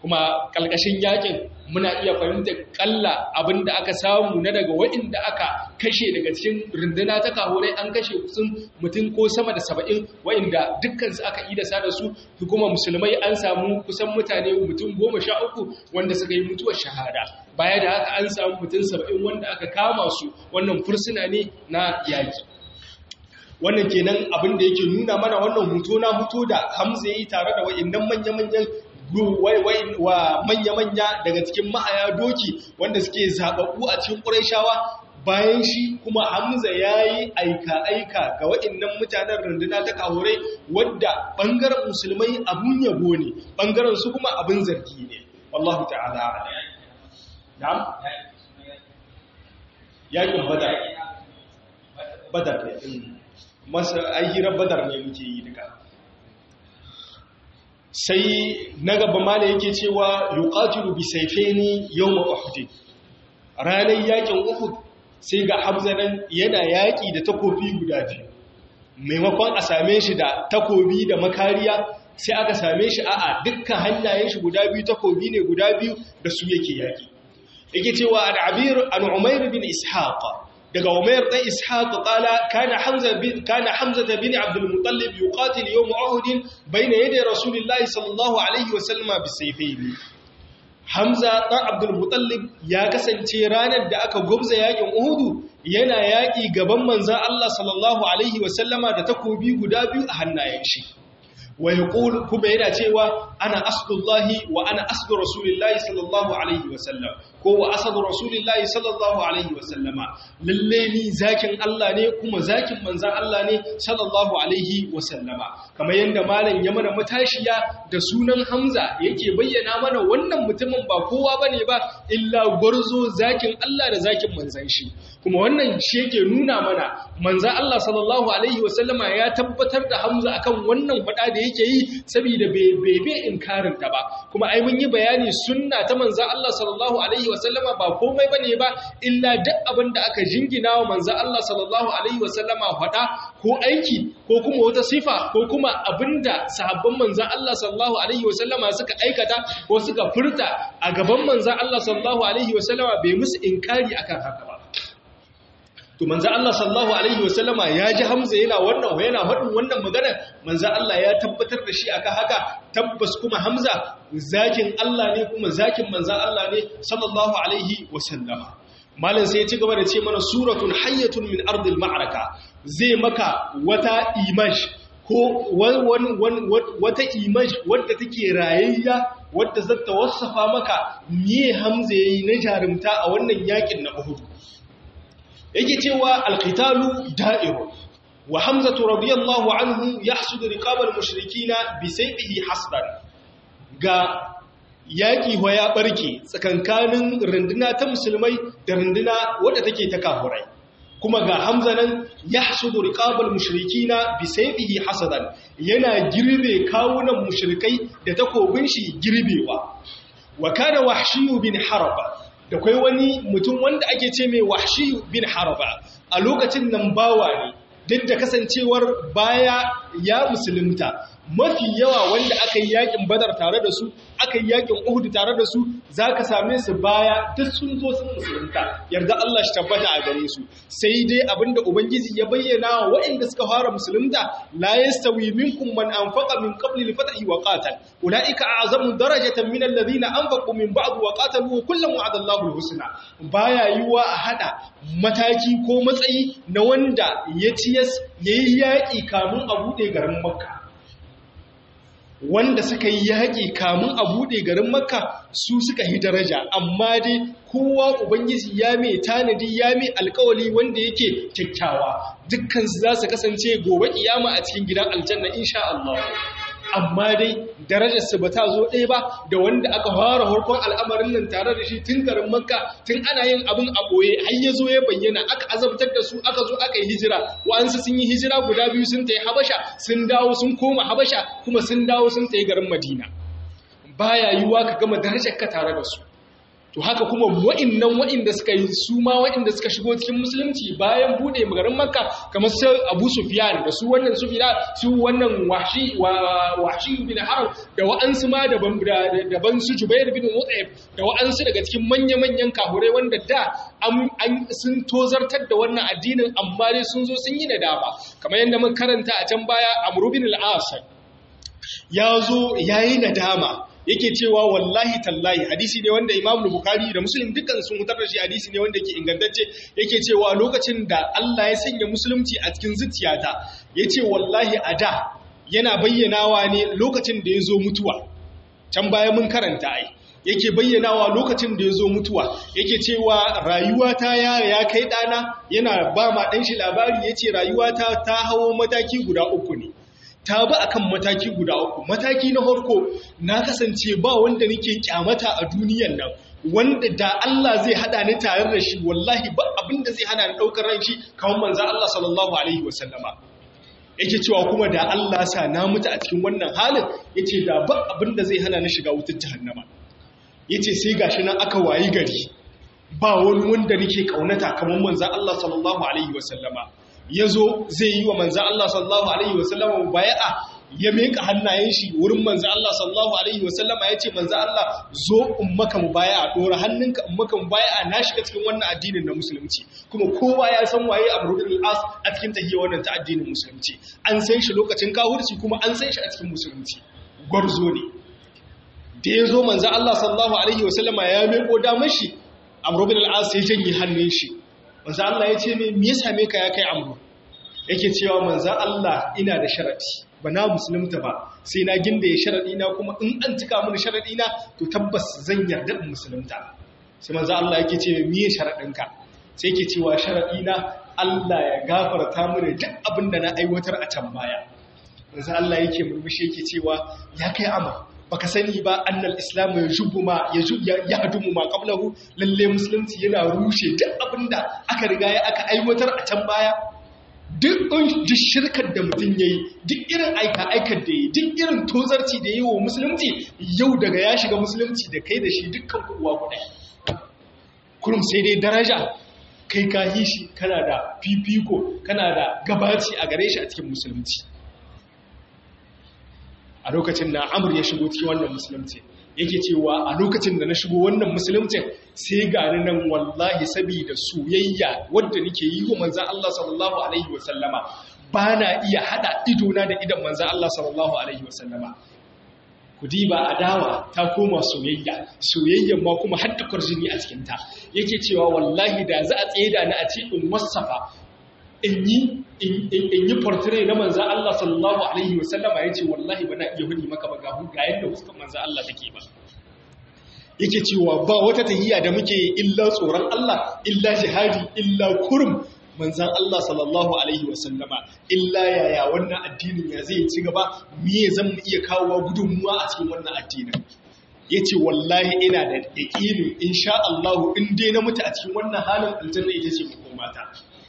kuma kalkashin yakin muna iya fahimtar kalla abinda aka samu na daga waɗanda aka kashe daga cikin runduna ta kahurai an kashe kusan mutum ko sama da saba'in waɗanda dukkansu aka yi da sa da su kuma musulmai an samu kusan mutane mutum goma sha uku wanda suka yi mutuwar shahada baya da haka an samu mutum saba'in wanda aka kama su wannan fursuna ne na yaki wannan kenan abin da yake nuna mana wannan hutu na hutu da hamza ya yi tare da wa'innan manya-manyan wa manya-manya daga cikin ma'aya doki wanda suke zaɓaɓɓu a cikin ƙuraishawa bayan shi kuma hamza ya yi aika-aika ga waɗannan mutanen runduna ta kahurai wadda ɓangaren musulmai abun yabo ne ɓangaren su kuma abin zargi ne wallahu ta'ala na'am yakin badar badar ne masa ayyirar badar ne muke yi duka sai na gaba mala yake cewa yuqatilu bi sayfaini yawm uhud ranar yakin uhud sai ga hamza nan yana yaki da takobi guda biyu maimakon a same shi da takobi da makariya sai aka same shi a'a dukkan hannayen shi guda biyu takobi ne guda biyu da su yake yaki yake cewa an abir an umair bin ishaq daga umair dan ishaq qala kana hamza bin kana hamza bin abd al-muttalib yuqatil yawm uhud bayna yaday rasulillahi sallallahu alaihi wasallam bisayfaini hamza dan abd al-muttalib ya kasance ranar da aka gubza yakin uhud yana yaki gaban manzon Allah sallallahu alaihi wasallama da takobi guda biyu a hannayen shi wa yaqul kuma yana cewa ana asdullahi wa ana asdu rasulillahi sallallahu alaihi wasallam ko wa asadu rasulillahi sallallahu alaihi wasallama lalle ni zakin Allah ne kuma zakin manzan Allah ne sallallahu alaihi wasallama kamar yanda malam ya mana matashiya da sunan Hamza yake bayyana mana wannan mutumin ba kowa bane ba illa gwarzo zakin Allah da zakin manzan shi kuma wannan shi yake nuna mana manzan Allah sallallahu alaihi wasallama ya tabbatar da Hamza akan wannan fada da yake yi saboda bai bai inkarin ta ba kuma ai mun yi bayani sunna ta manzan Allah sallallahu alaihi wasallama ba komai bane ba illa duk abin da aka jingina wa manzan Allah sallallahu alaihi wasallama faɗa ko aiki ko kuma wata sifa ko kuma abinda sahabban manzan Allah sallallahu alaihi wasallama suka aikata ko suka furta a gaban manzan Allah sallallahu alaihi wasallama bai musu inkari akan haka ba to manzo Allah sallallahu alaihi wasallama ya ji Hamza yana wannan yana faɗin wannan magana manzo Allah ya tabbatar da shi aka haka tabbas kuma Hamza zakin Allah ne kuma zakin manzo Allah ne sallallahu alaihi wasallama malam sai ya ci gaba da ce mana suratun hayyatun min ardil ma'araka zai maka wata image ko wata image wadda take rayayya wadda zata wasafa maka me Hamza yayi na jarumta a wannan yakin na Uhud yake cewa alqitalu da'irun wa hamzatu radiyallahu anhu yahsudu riqabal mushrikina bi sayfihi hasdan ga yaki wa ya barke tsakankanin runduna ta musulmai da runduna wadda take ta kafurai kuma ga hamza nan yahsudu riqabal mushrikina bi sayfihi hasadan yana girbe kawunan mushrikai da takobin shi girbewa wa kana wahshiyu bin haraba da kwai wani mutum wanda ake ce mai wahshi bin harba a lokacin nan bawa ne duk da kasancewar baya ya musulunta mafi yawa wanda aka yi yakin badar tare da su aka yi yakin uhud tare da su za ka same su baya duk sun zo sun musulunta yarda Allah shi tabbata a gare su sai dai abinda ubangiji ya bayyana wa waɗanda suka fara musulunta la yastawi minkum man anfaqa min qabli al-fathi wa qatal ulaika a'zamu darajatan min alladhina anfaqu min ba'd wa qatalu kullam wa'ada Allahu al-husna baya yiwa a hada mataki ko matsayi na wanda ya ciyas yayi yaki kamun a bude garin makka wanda suka yi yaƙi kamun a buɗe garin makka su suka yi daraja amma dai kowa ubangiji ya mai tanadi ya mai alkawali wanda yake kyakkyawa dukkan su za su kasance gobe kiyama a cikin gidan aljanna insha Allah amma dai darajarsu ba ta zo ɗaya ba da wanda aka fara harkon al'amarin nan tare da shi tun garin makka tun ana yin abin a ɓoye har ya zo ya bayyana aka azabtar da su aka zo aka yi hijira wa'ansu sun yi hijira guda biyu sun ta yi habasha sun dawo sun koma habasha kuma sun dawo sun ta yi garin madina baya yiwuwa ka gama darajar ka tare da su to haka kuma wa'innan wa'inda suka yi su ma wa'inda suka shigo cikin musulunci bayan bude magarin makka kamar su abu sufyan da su wannan sufyan su wannan wahshi wahshi bin harb da wa'ansu ma daban daban su jubair bin mut'ib da wa'ansu daga cikin manya-manyan kahurai wanda da an sun tozartar da wannan addinin amma dai sun zo sun yi nadama kamar yadda mun karanta a can baya amru bin al-as ya zo yayi nadama yake cewa wallahi tallahi hadisi ne wanda Imam Bukhari da Muslim dukkan sun mutar da shi hadisi ne wanda yake ingantacce yake cewa lokacin da Allah ya sanya musulunci a cikin zuciyata yace wallahi a da yana bayyanawa ne lokacin da ya zo mutuwa can baya mun karanta ai yake bayyanawa lokacin da ya zo mutuwa yake cewa rayuwata ya ya kai dana yana ba ma dan shi labari yace rayuwata ta hawo mataki guda uku ne ta bi akan mataki guda uku mataki na farko na kasance ba wanda nake kyamata a duniyan nan wanda da Allah zai hada ni tare da shi wallahi ba abinda zai hana ni daukar ran shi kamar manzo Allah sallallahu alaihi wasallama yake cewa kuma da Allah sa na mutu a cikin wannan halin yace da ba abinda zai hana ni shiga wutar jahannama yace sai gashi nan aka wayi gari ba wani wanda nake kaunata kamar manzo Allah sallallahu alaihi wasallama ya zo zai yi wa manzan Allah sallallahu Alaihi wasallama baya'a ya meka hannayen shi wurin manzan Allah sallallahu Alaihi wasallama ya ce manzan Allah zo in maka mu baya'a ɗora hannunka in maka mu baya'a na shiga cikin wannan addinin na musulunci kuma kowa ya san waye a burudin al'as a cikin tahiyar wannan ta addinin musulunci an san shi lokacin kahurci kuma an san shi a cikin musulunci gwarzo ne da ya zo manzan Allah sallallahu Alaihi wasallama ya meko damar shi a burudin al'as ya janye hannun shi manzo Allah ya ce me ya same ka ya kai amru yake cewa manzo Allah ina da sharadi ba na musulunta ba sai na ginda ya sharadi na kuma in an cika mini sharadi na to tabbas zan yarda in musulunta sai manzo Allah yake ce me ya sharadin ka sai yake cewa sharadi na Allah ya gafarta mini duk abin da na aiwatar a can baya manzo Allah yake murmushi yake cewa ya kai amru baka sani ba annal islamu ya jubu ma ya hadumu ma qablahu lalle musulunci yana rushe duk abinda aka riga ya aka aiwatar a can baya duk duk shirkar da mutum yayi duk irin aika aikar da yayi duk irin tozarci da yayi wa musulunci yau daga ya shiga musulunci da kai da shi dukkan kuwa guda kurum sai dai daraja kai ka yi shi kana da fifiko kana da gabaci a gare shi a cikin musulunci a lokacin da amur ya shigo cikin wannan musulunci yake cewa a lokacin da na shigo wannan musuluncin sai gani nan wallahi saboda soyayya wadda nake yi wa manzan Allah sallallahu alaihi wasallama ba na iya hada idona da idan manzan Allah sallallahu alaihi wasallama ku diba adawa ta koma soyayya soyayyan ma kuma har da kwarjini a cikinta yake cewa wallahi da za a tsaye da ni a ce in wasafa in yi portrait na manzan Allah sallallahu Alaihi wasallama ya ce wallahi ba na iya hudi maka ba gahu ga yadda huskan manzan Allah take ba yake cewa ba wata tahiyya da muke illa tsoron Allah illa jihadi illa kurum manzan Allah sallallahu Alaihi wasallama illa yaya wannan addinin ya zai ci gaba miye zan mu iya kawowa gudunmuwa a cikin wannan addinin ya ce wallahi ina da yaƙinin insha Allah in dai na mutu a cikin wannan halin aljanna ita ce makomata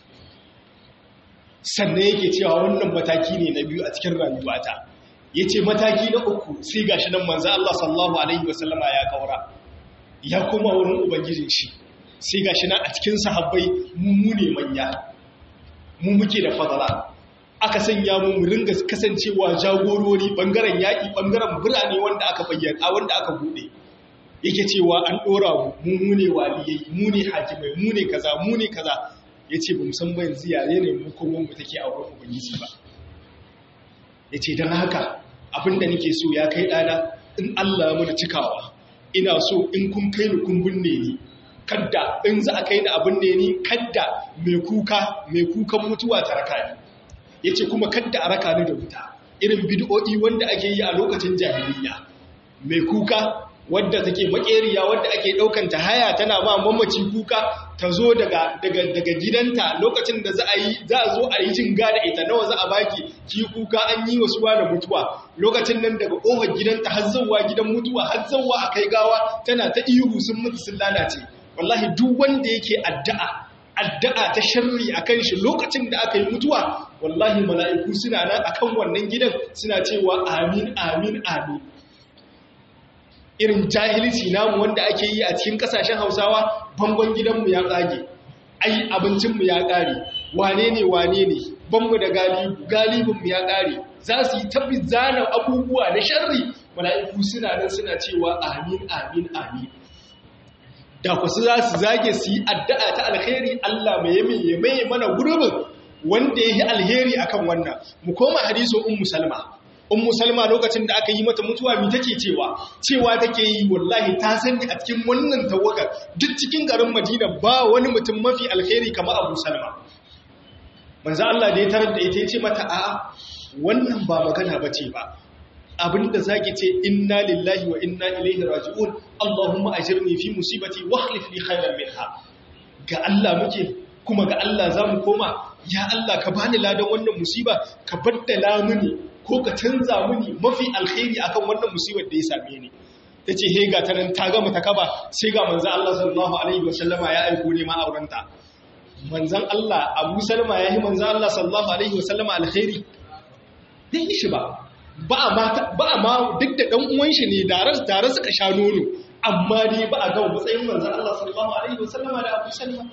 sannan yake cewa wannan mataki ne na biyu a cikin rayuwata ya ce mataki na uku sai gashi nan manzo Allah sallallahu alaihi wasallama ya kaura ya koma wurin ubangijin shi sai gashi nan a cikin sahabbai mu ne manya mu muke da fadala aka sanya mu mu ringa kasancewa jagorori bangaren yaƙi bangaren birane wanda aka bayyana wanda aka bude yake cewa an dora mu mu ne waliyai mu ne hakimai mu ne kaza mu ne kaza ya ce ba musamman yanzu yare ne mukomin mu take a wurin ubangiji ba ya ce don haka abinda nake so ya kai ɗana in allah mana cikawa ina so in kun kai ni kun binne ni kadda in za a kai ni abin ne ni kadda mai kuka mai kukan mutuwa ta raka ni ya ce kuma kadda a raka ni da wuta irin bid'o'i wanda ake yi a lokacin jahiliya mai kuka wadda take makeriya wadda ake daukan ta haya tana ba mamaci kuka ta zo daga daga daga gidanta lokacin da za a yi za a zo a yi jinga da ita nawa za a baki ki kuka an yi wasu da mutuwa lokacin nan daga kofar gidanta har zawwa gidan mutuwa har zawwa a kai gawa tana ta ihu sun mutu sun lalace wallahi duk wanda yake addu'a addu'a ta sharri akan shi lokacin da aka yi mutuwa wallahi mala'iku suna nan akan wannan gidan suna cewa amin amin amin irin jahilci namu wanda ake yi a cikin kasashen hausawa bangon gidanmu ya tsage ai abincinmu ya ƙare wane ne wane ne banmu da galibu galibinmu ya ƙare za su yi tabbi zanen abubuwa na sharri mala'iku suna nan suna cewa amin amin amin da kwasu za su zage su yi addu'a ta alheri Allah mai yame ya mai mana gurbin wanda ya yi alheri akan wannan mu koma hadisin ummu salma ummu salma lokacin da aka yi mata mutuwa mi take cewa cewa take yi wallahi ta sani a cikin wannan tawagar duk cikin garin madina ba wani mutum mafi alheri kamar abu salma manzo Allah da ya tarar da ita ya ce mata a wannan ba magana bace ba abinda zaki ce inna lillahi wa inna ilaihi raji'un allahumma ajirni fi musibati wa akhlif li khayran minha ga Allah muke kuma ga Allah zamu koma ya Allah ka bani ladan wannan musiba ka baddala mini ko ka canza mini mafi alkhairi akan wannan musibar da ya same ni tace he ga ta nan ta gama ta kaba sai ga manzo Allah sallallahu alaihi wasallama ya aiko ne ma aurenta manzon Allah Abu Salma yayi manzo Allah sallallahu alaihi wasallama alkhairi dai shi ba ba a ma duk da ɗan uwan shi ne tare suka sha nono amma dai ba a gama matsayin manzan Allah sallallahu alaihi wasallama da Abu Salma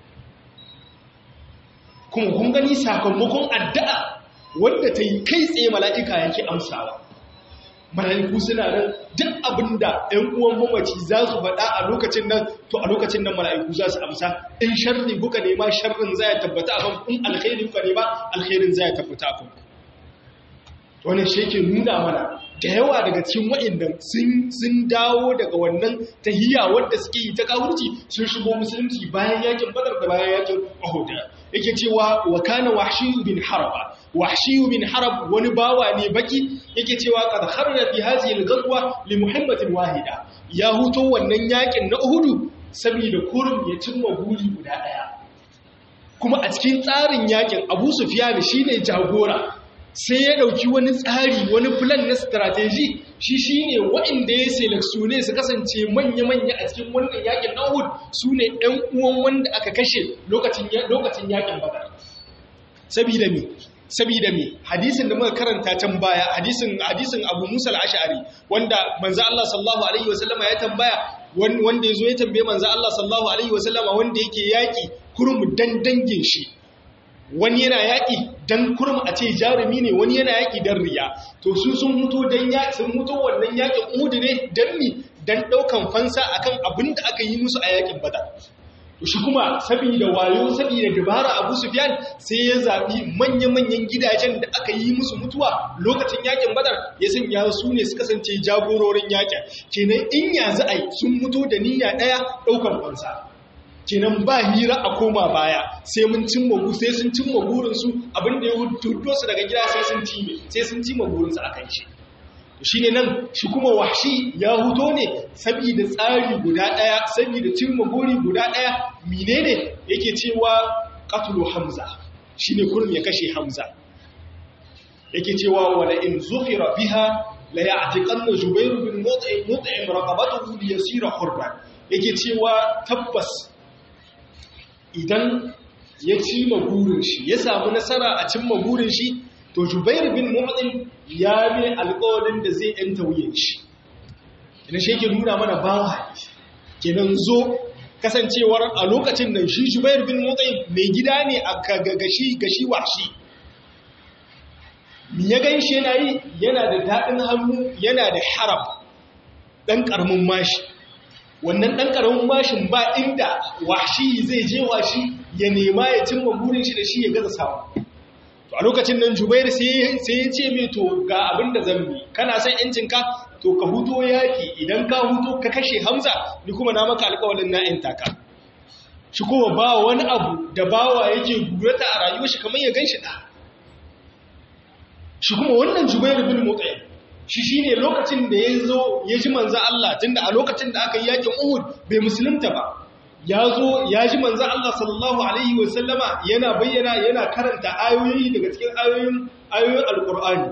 kuma kun gani sakamakon addu'a wanda ta yi kai tsaye mala'ika yake amsawa mala'iku suna nan duk abinda ɗan uwan mamaci za su faɗa a lokacin nan to a lokacin nan mala'iku za su amsa in sharri kuka nema sharrin za ya tabbata a kan in alkhairin kuka nema alkhairin za ya tabbata a kan wannan shi yake nuna mana da yawa daga cikin wa'inda sun dawo daga wannan tahiyya wadda suke yi ta kawurci sun shigo musulunci bayan yakin badar da bayan yakin uhud yake cewa wa kana wahshiyu bin haraba wahshiyu bin harab wani bawa ne baki yake cewa qad kharra fi hadhihi al-ghazwa li muhammadin wahida ya huto wannan yakin na uhud saboda kurum ya cimma guri guda daya kuma a cikin tsarin yakin abu sufyan shine jagora sai ya dauki wani tsari wani plan na strategy shi shine waɗanda ya seleksione su kasance manya-manya a cikin wannan yakin Uhud su ne ɗan uwan wanda aka kashe lokacin lokacin yakin Badar sabida me sabida me hadisin da muka karanta can baya hadisin hadisin Abu Musa al-Ash'ari wanda manzo Allah sallallahu alaihi wasallama ya tambaya wanda yazo ya tambaye manzo Allah sallallahu alaihi wasallama wanda yake yaki kurum dan dangin shi wani yana yaƙi don kurum a ce jarumi ne wani yana yaƙi don riya to su sun mutu don yaƙi sun mutu wannan yaƙin uhudu ne don mi don ɗaukan fansa akan abin da aka yi musu a yaƙin bada to shi kuma saboda wayo saboda dabara abu sufyan sai ya zaɓi manya-manyan gidajen da aka yi musu mutuwa lokacin yaƙin badar ya sanya su ne su kasance jagororin yaƙin kenan in yanzu ai sun mutu da niyya ɗaya ɗaukan fansa kenan ba hira a koma baya sai mun cimma gu sai sun cimma burinsu abinda ya hudo su daga gida sai sun cime sai sun cimma burinsu a kan shi shi ne nan shi kuma wahshi ya huto ne saboda tsari guda ɗaya saboda cimma buri guda ɗaya mine ne yake cewa katulu hamza shi ne kurum ya kashe hamza yake cewa wala in zufira biha la ya'tiqanna jubayr bin mut'im mut'im raqabatuhu li yasira hurran yake cewa tabbas idan ya cimma burin shi ya samu nasara a cimma burin shi to Jubair bin Mu'adhin ya mai alƙawarin da zai yanta wuyan shi ina shi yake nuna mana bawa kenan zo kasancewar a lokacin nan shi Jubair bin Mu'adhin mai gida ne a gashi gashi washi mi ya gan shi yana yi yana da daɗin hannu yana da harab ɗan ƙaramin mashi wannan ɗan ƙaramin bashin ba inda washi zai je washi ya nema ya cimma burin shi da shi ya gaza samu to a lokacin nan jubair sai ya ce mai to ga abin da zan bi kana son yancinka to ka huto yaki idan ka huto ka kashe hamza ni kuma na maka alƙawalin na yan taka shi kuma ba wani abu da bawa yake gurata a rayuwar shi kamar ya gan shi ɗa shi kuma wannan jubair bin mutsayin shi shi ne lokacin da ya zo ya ji manzan Allah tunda a lokacin da aka yi yakin Uhud bai musulunta ba ya zo ya ji manzan Allah sallallahu alaihi wasallama yana bayyana yana karanta ayoyi daga cikin ayoyin ayoyin alkur'ani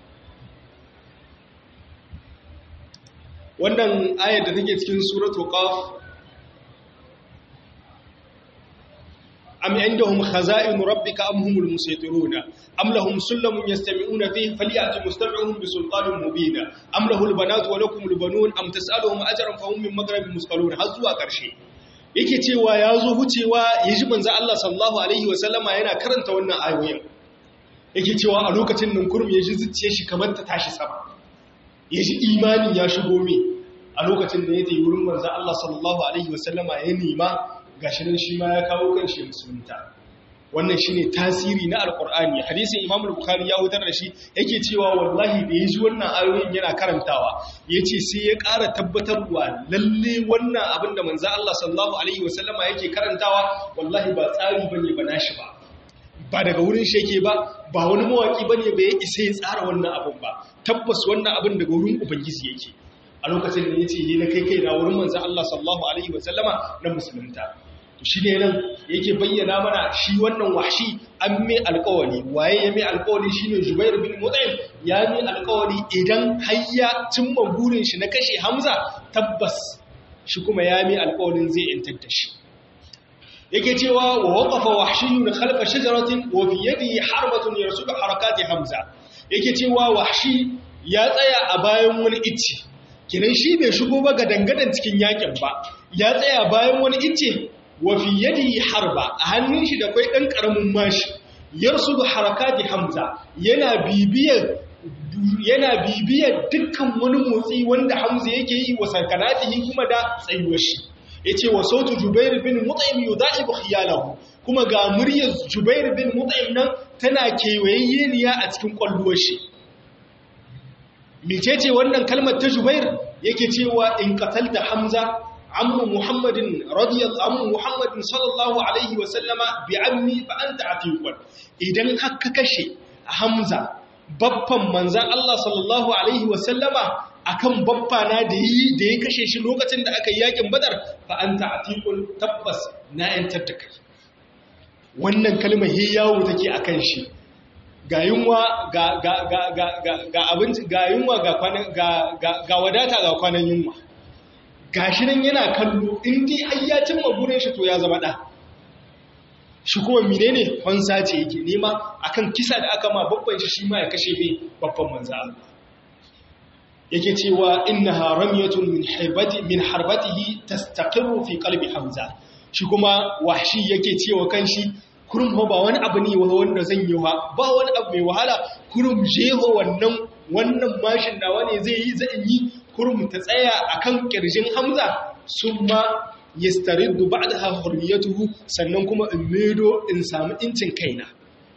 wannan ayar da take cikin suratul qaf am indahum khaza'in rabbika am humul musaytiruna am lahum sullamun yastami'una fihi falyati mustami'uhum bi sultanin mubin am lahul banatu wa lakumul banun am tas'aluhum ajran fa hum min maghribin musqalun har zuwa karshe yake cewa ya zo hucewa ya ji manzo Allah sallallahu alaihi wa sallama yana karanta wannan ayoyin yake cewa a lokacin nan kurum ya ji zuciyar shi kamar ta tashi sama ya ji imani ya shigo me a lokacin da ya tayi wurin manzo Allah sallallahu alaihi wa sallama ya nema gashi nan shi ma ya kawo kanshi musulunta wannan shine tasiri na alqur'ani hadisin imam al-bukhari ya hutar da shi yake cewa wallahi da yaji wannan ayoyin yana karantawa yace sai ya ƙara tabbatarwa lalle wannan abin da manzo Allah sallallahu alaihi wasallama yake karantawa wallahi ba tsari bane ba nashi ba ba daga wurin shi yake ba ba wani mawaki bane ba ya isa ya tsara wannan abin ba tabbas wannan abin daga wurin ubangiji yake a lokacin da yace ni na kai kai na wurin manzo Allah sallallahu alaihi wasallama na musulunta shi ne nan yake bayyana mana shi wannan washi an mai alkawari waye ya mai alkawari shi ne jubair bin mutsayin ya mai alkawari idan hayya cimma burin shi na kashe hamza tabbas shi kuma ya mai alkawarin zai yantar da shi yake cewa wa waqafa wahshiyun khalfa shajaratin wa fi yadihi harbatun yarsudu harakati hamza yake cewa wahshi ya tsaya a bayan wani icce kinan shi bai shigo ba ga dangadan cikin yakin ba ya tsaya bayan wani icce wafi yadi harba a hannun shi da kwai ɗan ƙaramin mashi yarsu da harakati hamza yana bibiyar yana bibiyar dukkan wani motsi wanda hamza yake yi wa sarkanatihi kuma da tsayuwar shi yace wa sautu jubair bin mut'im yudaibu khiyalahu kuma ga muryar jubair bin mut'im nan tana kewayeyyeniya a cikin kwalluwar shi mecece wannan kalmar ta jubair yake cewa in qatalta hamza عم محمد رضي عم محمد صلى الله عليه وسلم بعمي فأنت عتيق idan haka kashe Hamza babban manzan Allah sallallahu alaihi wasallama akan babba na da yi da ya kashe shi lokacin da aka yi yakin Badar fa anta atiqul tabbas na yantar da kai wannan kalmar he yawo take akan shi ga yunwa ga ga ga ga ga abinci ga yunwa ga ga ga wadata ga kwanan yunwa gashi nan yana kallo in dai har ya cimma gurin shi to ya zama da shi kuma menene fansa ce yake nema akan kisa da aka ma babban shi shi ma ya kashe bai babban manzo Allah yake cewa innaha ramyatun min harbati min harbatihi tastaqirru fi qalbi hamza shi kuma wahshi yake cewa kanshi kurum ba wani abu ne wanda zan yi ba ba wani abu mai wahala kurum jeho wannan wannan mashin nawa ne zai yi zan yi kurum ta tsaya akan kirjin Hamza summa yastariddu ba'daha hurriyatuhu sannan kuma in medo in samu incin kaina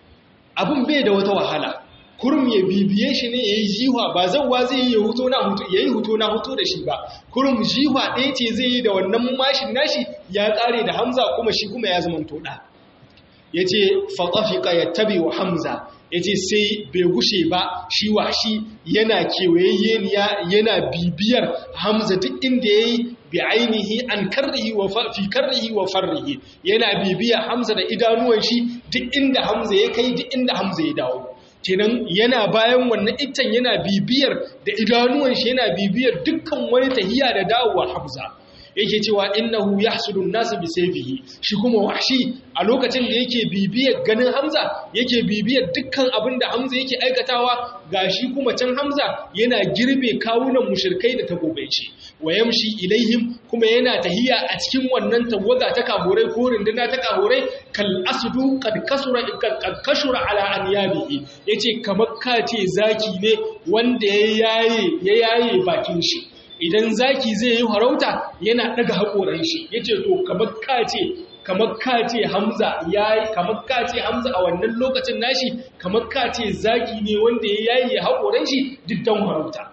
abun bai da wata wahala kurum ya bibiye shi ne yayi jiwa ba zawwa zai yi huto na huto yayi huto na huto da shi ba kurum jiwa ɗaya ce zai yi da wannan mashin nashi ya ƙare da Hamza kuma shi kuma ya zama toda yace fa tafiqa yattabi wa Hamza ya ce sai bai gushe ba shi wa shi yana kewayayyeniya yana bibiyar hamza duk inda ya yi bi ainihi an karrihi wa fi karrihi wa farrihi yana bibiyar hamza da idanuwan shi duk inda hamza ya kai duk inda hamza ya dawo kenan yana bayan wannan itan yana bibiyar da idanuwan shi yana bibiyar dukkan wani tahiya da dawowar hamza yake cewa innahu yahsudu an-nas bi sayfihi shi kuma wahshi a lokacin da yake bibiyar ganin Hamza yake bibiyar dukkan abin da Hamza yake aikatawa gashi kuma can Hamza yana girbe kawunan mushrikai da tagobaici wayamshi ilaihim kuma yana tahiya a cikin wannan tawaga ta kaborai ko rinduna ta kaborai kal asdu qad kasura qad kashura ala anyabihi yace kamar kace zaki ne wanda ya yaye ya yaye bakin shi idan zaki zai yi harauta yana daga haƙoran shi ya ce to kamar kace kamar kace hamza ya yi kamar kace hamza a wannan lokacin nashi kamar kace zaki ne wanda ya yayi haƙoran shi duk don harauta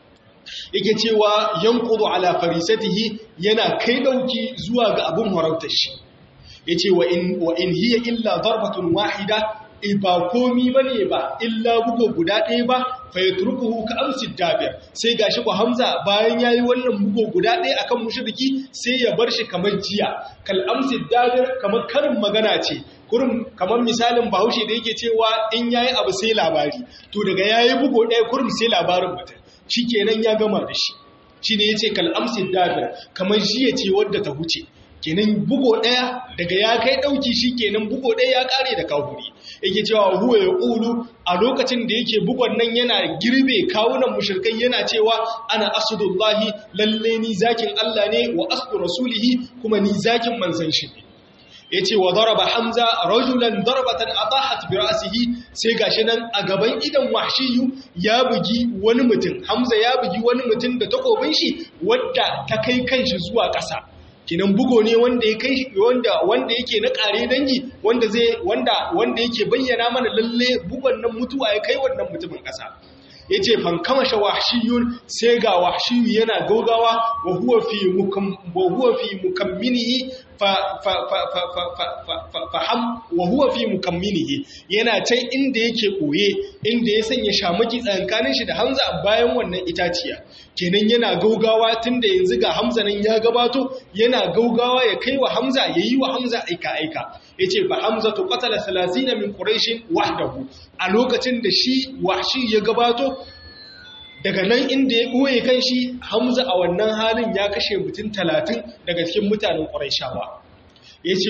yake cewa yanqudu ala farisatihi yana kai dauki zuwa ga abun harautar shi yace wa in wa in hiya illa darbatun wahida ba komi ba ne ba illa bugu guda ɗaya ba fa ya turkuhu ka amsi dabir sai gashi ku hamza bayan yayi wannan bugu guda ɗaya akan mushriki sai ya bar shi kamar jiya kal amsi dabir kamar karin magana ce kurum kamar misalin bahaushe da yake cewa in yayi abu sai labari to daga yayi bugu ɗaya kurum sai labarin mutum shikenan ya gama da shi shine yace kal amsi dabir kamar jiya ce wadda ta huce kenan bugo daya daga ya kai dauki shi kenan bugo daya ya kare da kafuri yake cewa huwa ya qulu a lokacin da yake bugon nan yana girbe kawunan mushrikai yana cewa ana asdullahi lalle ni zakin Allah ne wa asdu rasulihi kuma ni zakin manzon shi ne yace wa daraba hamza rajulan darbatan atahat bi ra'sihi sai gashi nan a gaban idan wahshiyu ya bugi wani mutum hamza ya bugi wani mutum da takobin shi wadda ta kai kanshi zuwa ƙasa kinan bugo ne wanda ya kai wanda wanda yake na kare dangi wanda zai wanda wanda yake bayyana mana lalle bugon nan mutuwa ya kai wannan mutumin ƙasa yace fan kamasha wahshiyun sai ga wahshiyu yana gaugawa wa huwa fi mukam wa huwa fi mukamminihi fa fa fa fa fa fa fa ham wa huwa fi mukamminihi yana can inda yake koye inda ya sanya shamaki tsakankanin shi da Hamza bayan wannan itaciya kenan yana gaugawa tunda yanzu ga Hamza nan ya gabato yana gaugawa ya kai wa Hamza yayi wa Hamza aika aika yace fa Hamza tu qatala 30 min quraish wahdahu a lokacin da shi wahshi ya gabato daga nan inda ya ɓoye kan shi hamza a wannan halin ya kashe mutum talatin daga cikin mutanen ƙwarishawa ya ce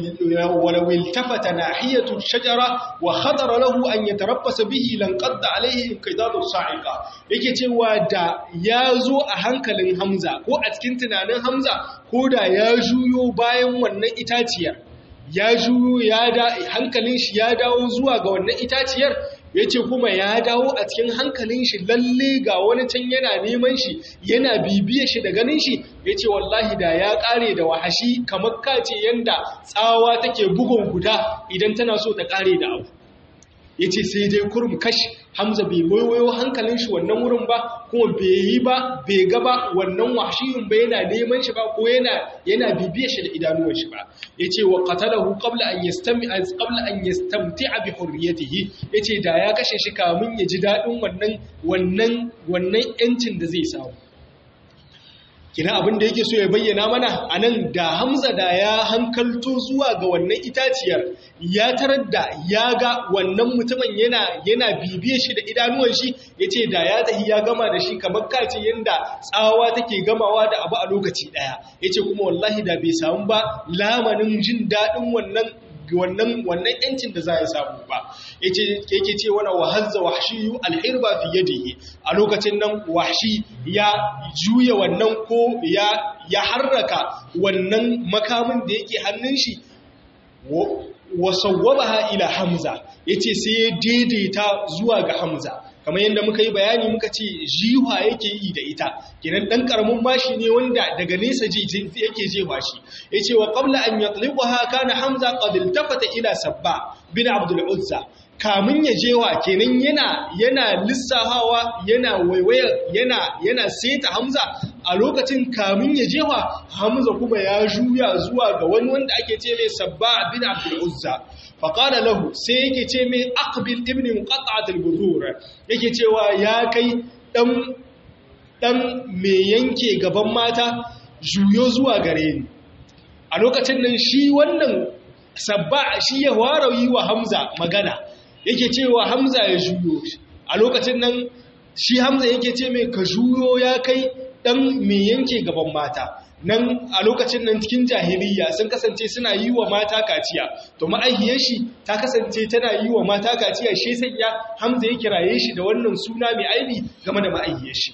walawil tafata na hiyatu shajara wa hadara lahu an ya tarabbasa bihi lanƙadda alaihi kaidadu sa'iqa yake cewa da ya zo a hankalin hamza ko a cikin tunanin hamza ko da ya juyo bayan wannan itaciyar ya juyo ya da hankalin shi ya dawo zuwa ga wannan itaciyar ya ce kuma ya dawo a cikin hankalin shi lalle ga wani can yana neman shi yana bibiye shi da ganin shi ya ce wallahi da ya kare da wahashi kamar kace yanda tsawa take bugun guda idan tana so ta kare da abu ya ce sai dai kurum kashi hamza bai waiwayo hankalin shi wannan wurin ba kuma bai yi ba bai ga ba wannan wahshiyun ba yana neman shi ba ko yana yana bibiye shi da idanuwan shi ba yace wa qatalahu qabla an yastami qabla an yastamti'a bi hurriyatihi yace da ya kashe shi kamun ya ji dadin wannan wannan wannan yancin da zai samu kina abin da yake so ya bayyana mana a nan da hamza da ya hankalto zuwa ga wannan itaciyar ya tarar da ya ga wannan mutumin yana yana bibiye shi da idanuwan shi ya ce da ya tahi ya gama da shi kamar kace yadda tsawa take gamawa da abu a lokaci ɗaya ya ce kuma wallahi da bai samu ba lamanin jin daɗin wannan wannan wannan yancin da za ya samu ba yace yake ce wala wahazza wahshiyu alhirba fi yadihi a lokacin nan wahshi ya juya wannan ko ya ya harraka wannan makamin da yake hannun shi wa sawwabaha ila hamza yace sai ya daidaita zuwa ga hamza kamar yadda muka yi bayani muka ce jiwa yake yi da ita kenan dan karamin bashi ne wanda daga nesa yake jefa shi yace wa qabla an yatliqaha kana hamza qad iltafata ila sabba bin abdul uzza kamun ya jewa kenan yana yana lissafawa yana waiwaya yana yana seta hamza a lokacin kamun ya jewa hamza kuma ya juya zuwa ga wani wanda ake ce mai sabba bin abdul uzza faƙada lahu sai yake ce mai aqbil ibn muqatta'at al-budur yake cewa ya kai dan dan me yanke gaban mata juyo zuwa gare ni a lokacin nan shi wannan sabba shi ya warayi wa hamza magana yake cewa hamza ya juyo a lokacin nan shi hamza yake ce mai ka juyo ya kai dan me yanke gaban mata nan a lokacin nan cikin jahiliya sun kasance suna yi wa mata kaciya to ma'aihiyar shi ta kasance tana yi wa mata kaciya shi sanya hamza ya kiraye shi da wannan suna mai aibi game da ma'aihiyar shi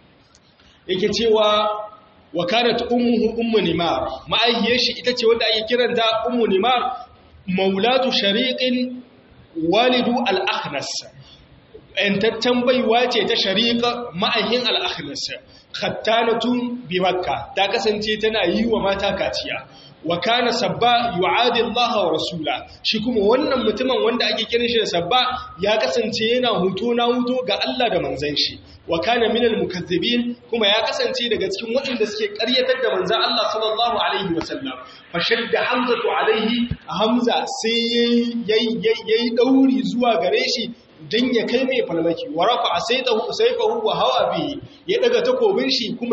yake cewa wa kanat ummuhu ummu nimar ma'aihiyar shi ita ce wanda ake kiranta ummu nimar maulatu shariqin walidu al-akhnas ‘yantaccen baiwa ce ta shariƙa ma'ahin al'akhnas, khattanatun bi makka ta kasance tana yi wa mata kaciya, wa kana sabba yu'adi Allah wa rasula, shi kuma wannan mutumin wanda ake kiran shi da sabba ya kasance yana huto na huto ga Allah da manzan shi, wa kana minal mukazzibin kuma ya kasance daga cikin waɗanda suke ƙaryatar da manzan Allah sallallahu alaihi wa sallam. Fashadda Hamzatu alaihi Hamza sai yayi ɗauri zuwa gare shi don ya kai mai falmaki wa rafa a saifahu wa hawa bihi ya daga takobin shi kuma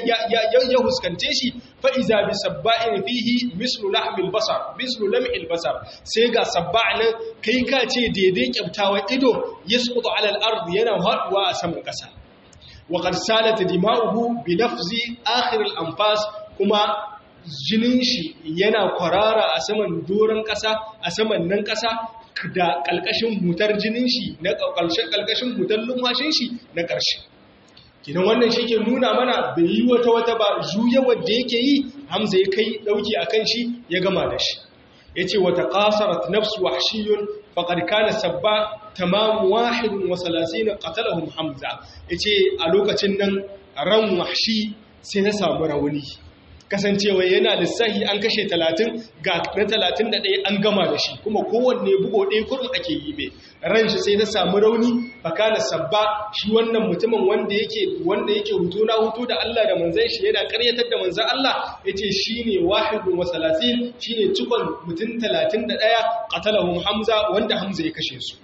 ya huskante shi fa'iza bi sabba'in fihi mislu lahmil basar mislu lam'il basar sai ga sabba'in kai ka ce daidai kyamtawa ido ya sukutu alal ardi yana haɗuwa a saman ƙasa wa qad salat dima'uhu bi lafzi akhir al anfas kuma jinin shi yana kwarara a saman doron ƙasa a saman nan ƙasa da ƙalƙashin hutar jinin shi na ƙalƙashin hutar lumhashin shi na ƙarshe kinan wannan shi ke nuna mana bai yi wata wata ba juya wadda yake yi hamza ya kai ɗauki a kan shi ya gama da shi ya ce wata ƙasarat nafsu wahshiyun faƙar kana sabba tamamu wahidun wa salasina qatalahum hamza ya ce a lokacin nan ran wahshi sai na samu rauni kasancewa yana lissahi an kashe talatin ga na talatin da ɗaya an gama da shi kuma kowanne bugo ɗaya kurum ake yi mai ran shi sai na samu rauni baka da sabba shi wannan mutumin wanda yake wanda yake hutu na hutu da Allah da manzan shi yana ƙaryatar da manzan Allah yace shine wahidun wa salasin shine cikon mutum talatin da ɗaya qatalahum hamza wanda hamza ya kashe su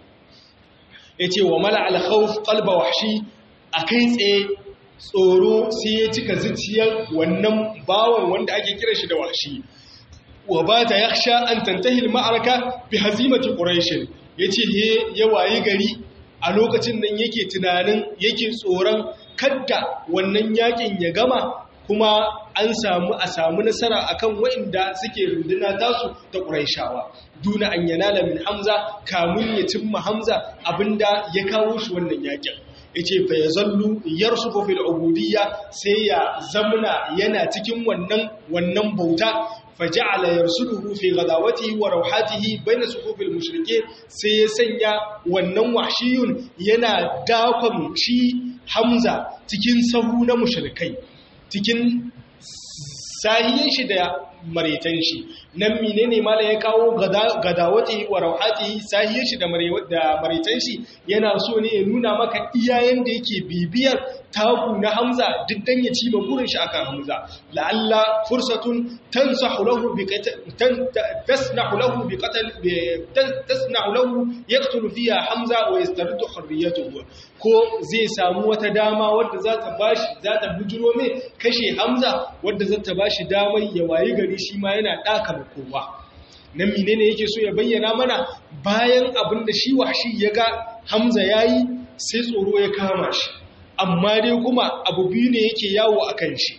yace wa mala al khawf qalba wahshi akai tsaye tsoro sai ya cika zuciyar wannan bawan wanda ake kira shi da washi wa ba ta yaksha an tantahil ma'araka bi hazimati quraish yace he ya wayi gari a lokacin nan yake tunanin yake tsoron kadda wannan yakin ya gama kuma an samu a samu nasara akan waɗanda suke runduna tasu ta quraishawa duna an yanala min hamza kamun ya cimma hamza abinda ya kawo shi wannan yakin yace fa yazallu yarsufu fil ubudiyya sai ya zamna yana cikin wannan wannan bauta faja'ala yarsuduhu fi ghadawatihi wa rawhatihi bayna sufufil mushrikeen sai ya sanya wannan wahshiyun yana dakon shi Hamza cikin sahu na mushrikai cikin sahiyin shi da maretan shi nan menene mala ya kawo gadawati wa rauhatihi sahiyin shi da maretan shi yana so ne ya nuna maka iyayen da yake bibiyar taku na Hamza duk dan ya ci burin shi akan Hamza la'alla fursatun tansahu lahu bi tasnahu lahu bi qatl tasnahu lahu yaqtulu fiha Hamza wa yastardu hurriyatuhu ko zai samu wata dama wadda za ta bashi za ta bujuro mai kashe Hamza wadda za ta bashi damar ya wayi gari shi ma yana daka kowa nan menene yake so ya bayyana mana bayan abin da shi washi ya ga Hamza yayi sai tsoro ya kama shi amma dai kuma abu biyu ne yake yawo a kan shi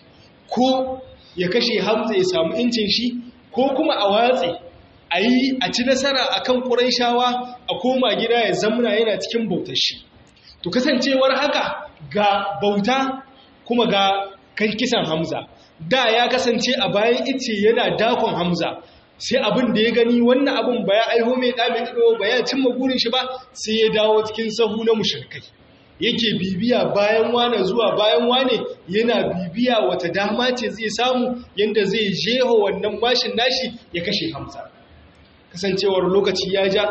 ko ya kashe hamza ya samu incin shi ko kuma a watsi a yi a ci nasara a kan ƙuraishawa a koma gida ya zamuna yana cikin bautar shi to kasancewar haka ga bauta kuma ga kan kisan hamza da ya kasance a bayan ice yana dakon hamza sai abin da ya gani wannan abin ba ya aiho mai ɗamin ido ba ya cimma burin shi ba sai ya dawo cikin sahu na mushrikai yake bibiya bayan wane zuwa bayan wane yana bibiya wata dama ce zai samu yadda zai jeho wannan mashin nashi ya kashe hamza kasancewar lokaci ya ja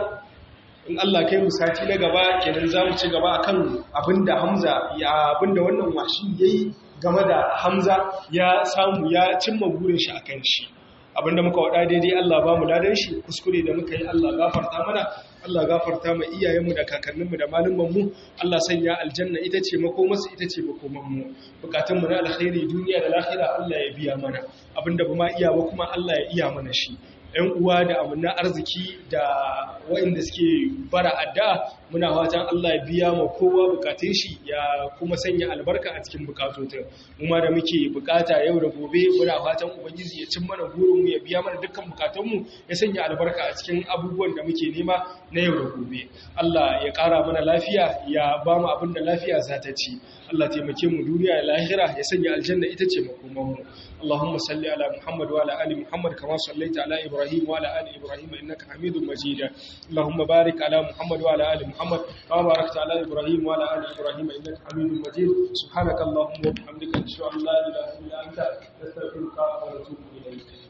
in Allah kai mu sati na gaba kenan za mu ci gaba akan abinda hamza ya abinda wannan washi yayi game da hamza ya samu ya cimma burin shi akan shi abinda muka wada daidai Allah ba mu ladan shi kuskure da muka yi Allah gafarta mana Allah gafarta ma iyayenmu da kakanninmu da malumanmu Allah sanya aljanna ita ce makomarsu ita ce makomanmu bukatunmu na alkhairi duniya da lahira Allah ya biya mana abinda ba ma iya ba kuma Allah ya iya mana shi ‘yan uwa da amanna arziki da waɗanda suke bara adda muna fatan Allah ya biya ma kowa bukatun shi ya kuma sanya albarka a cikin bukatotin kuma da muke bukata yau da gobe muna fatan ubangiji ya cin mana burinmu ya biya mana dukkan bukatunmu ya sanya albarka a cikin abubuwan da muke nema na yau da gobe Allah ya ƙara mana lafiya ya ba mu abin da lafiya za ta ci Allah taimake mu duniya da lahira ya sanya aljanna ita ce makomanmu Allahumma salli ala Muhammad wa ala ali Muhammad kama sallaita ala Ibrahim wa ala ali Ibrahim innaka Hamidum Majid Allahumma barik ala Muhammad wa ala ali Muhammad kama barakta ala Ibrahim wa ala ali Ibrahim innaka Hamidum Majid subhanaka Allahumma wa bihamdika ashhadu an la ilaha illa anta astaghfiruka wa atubu ilayk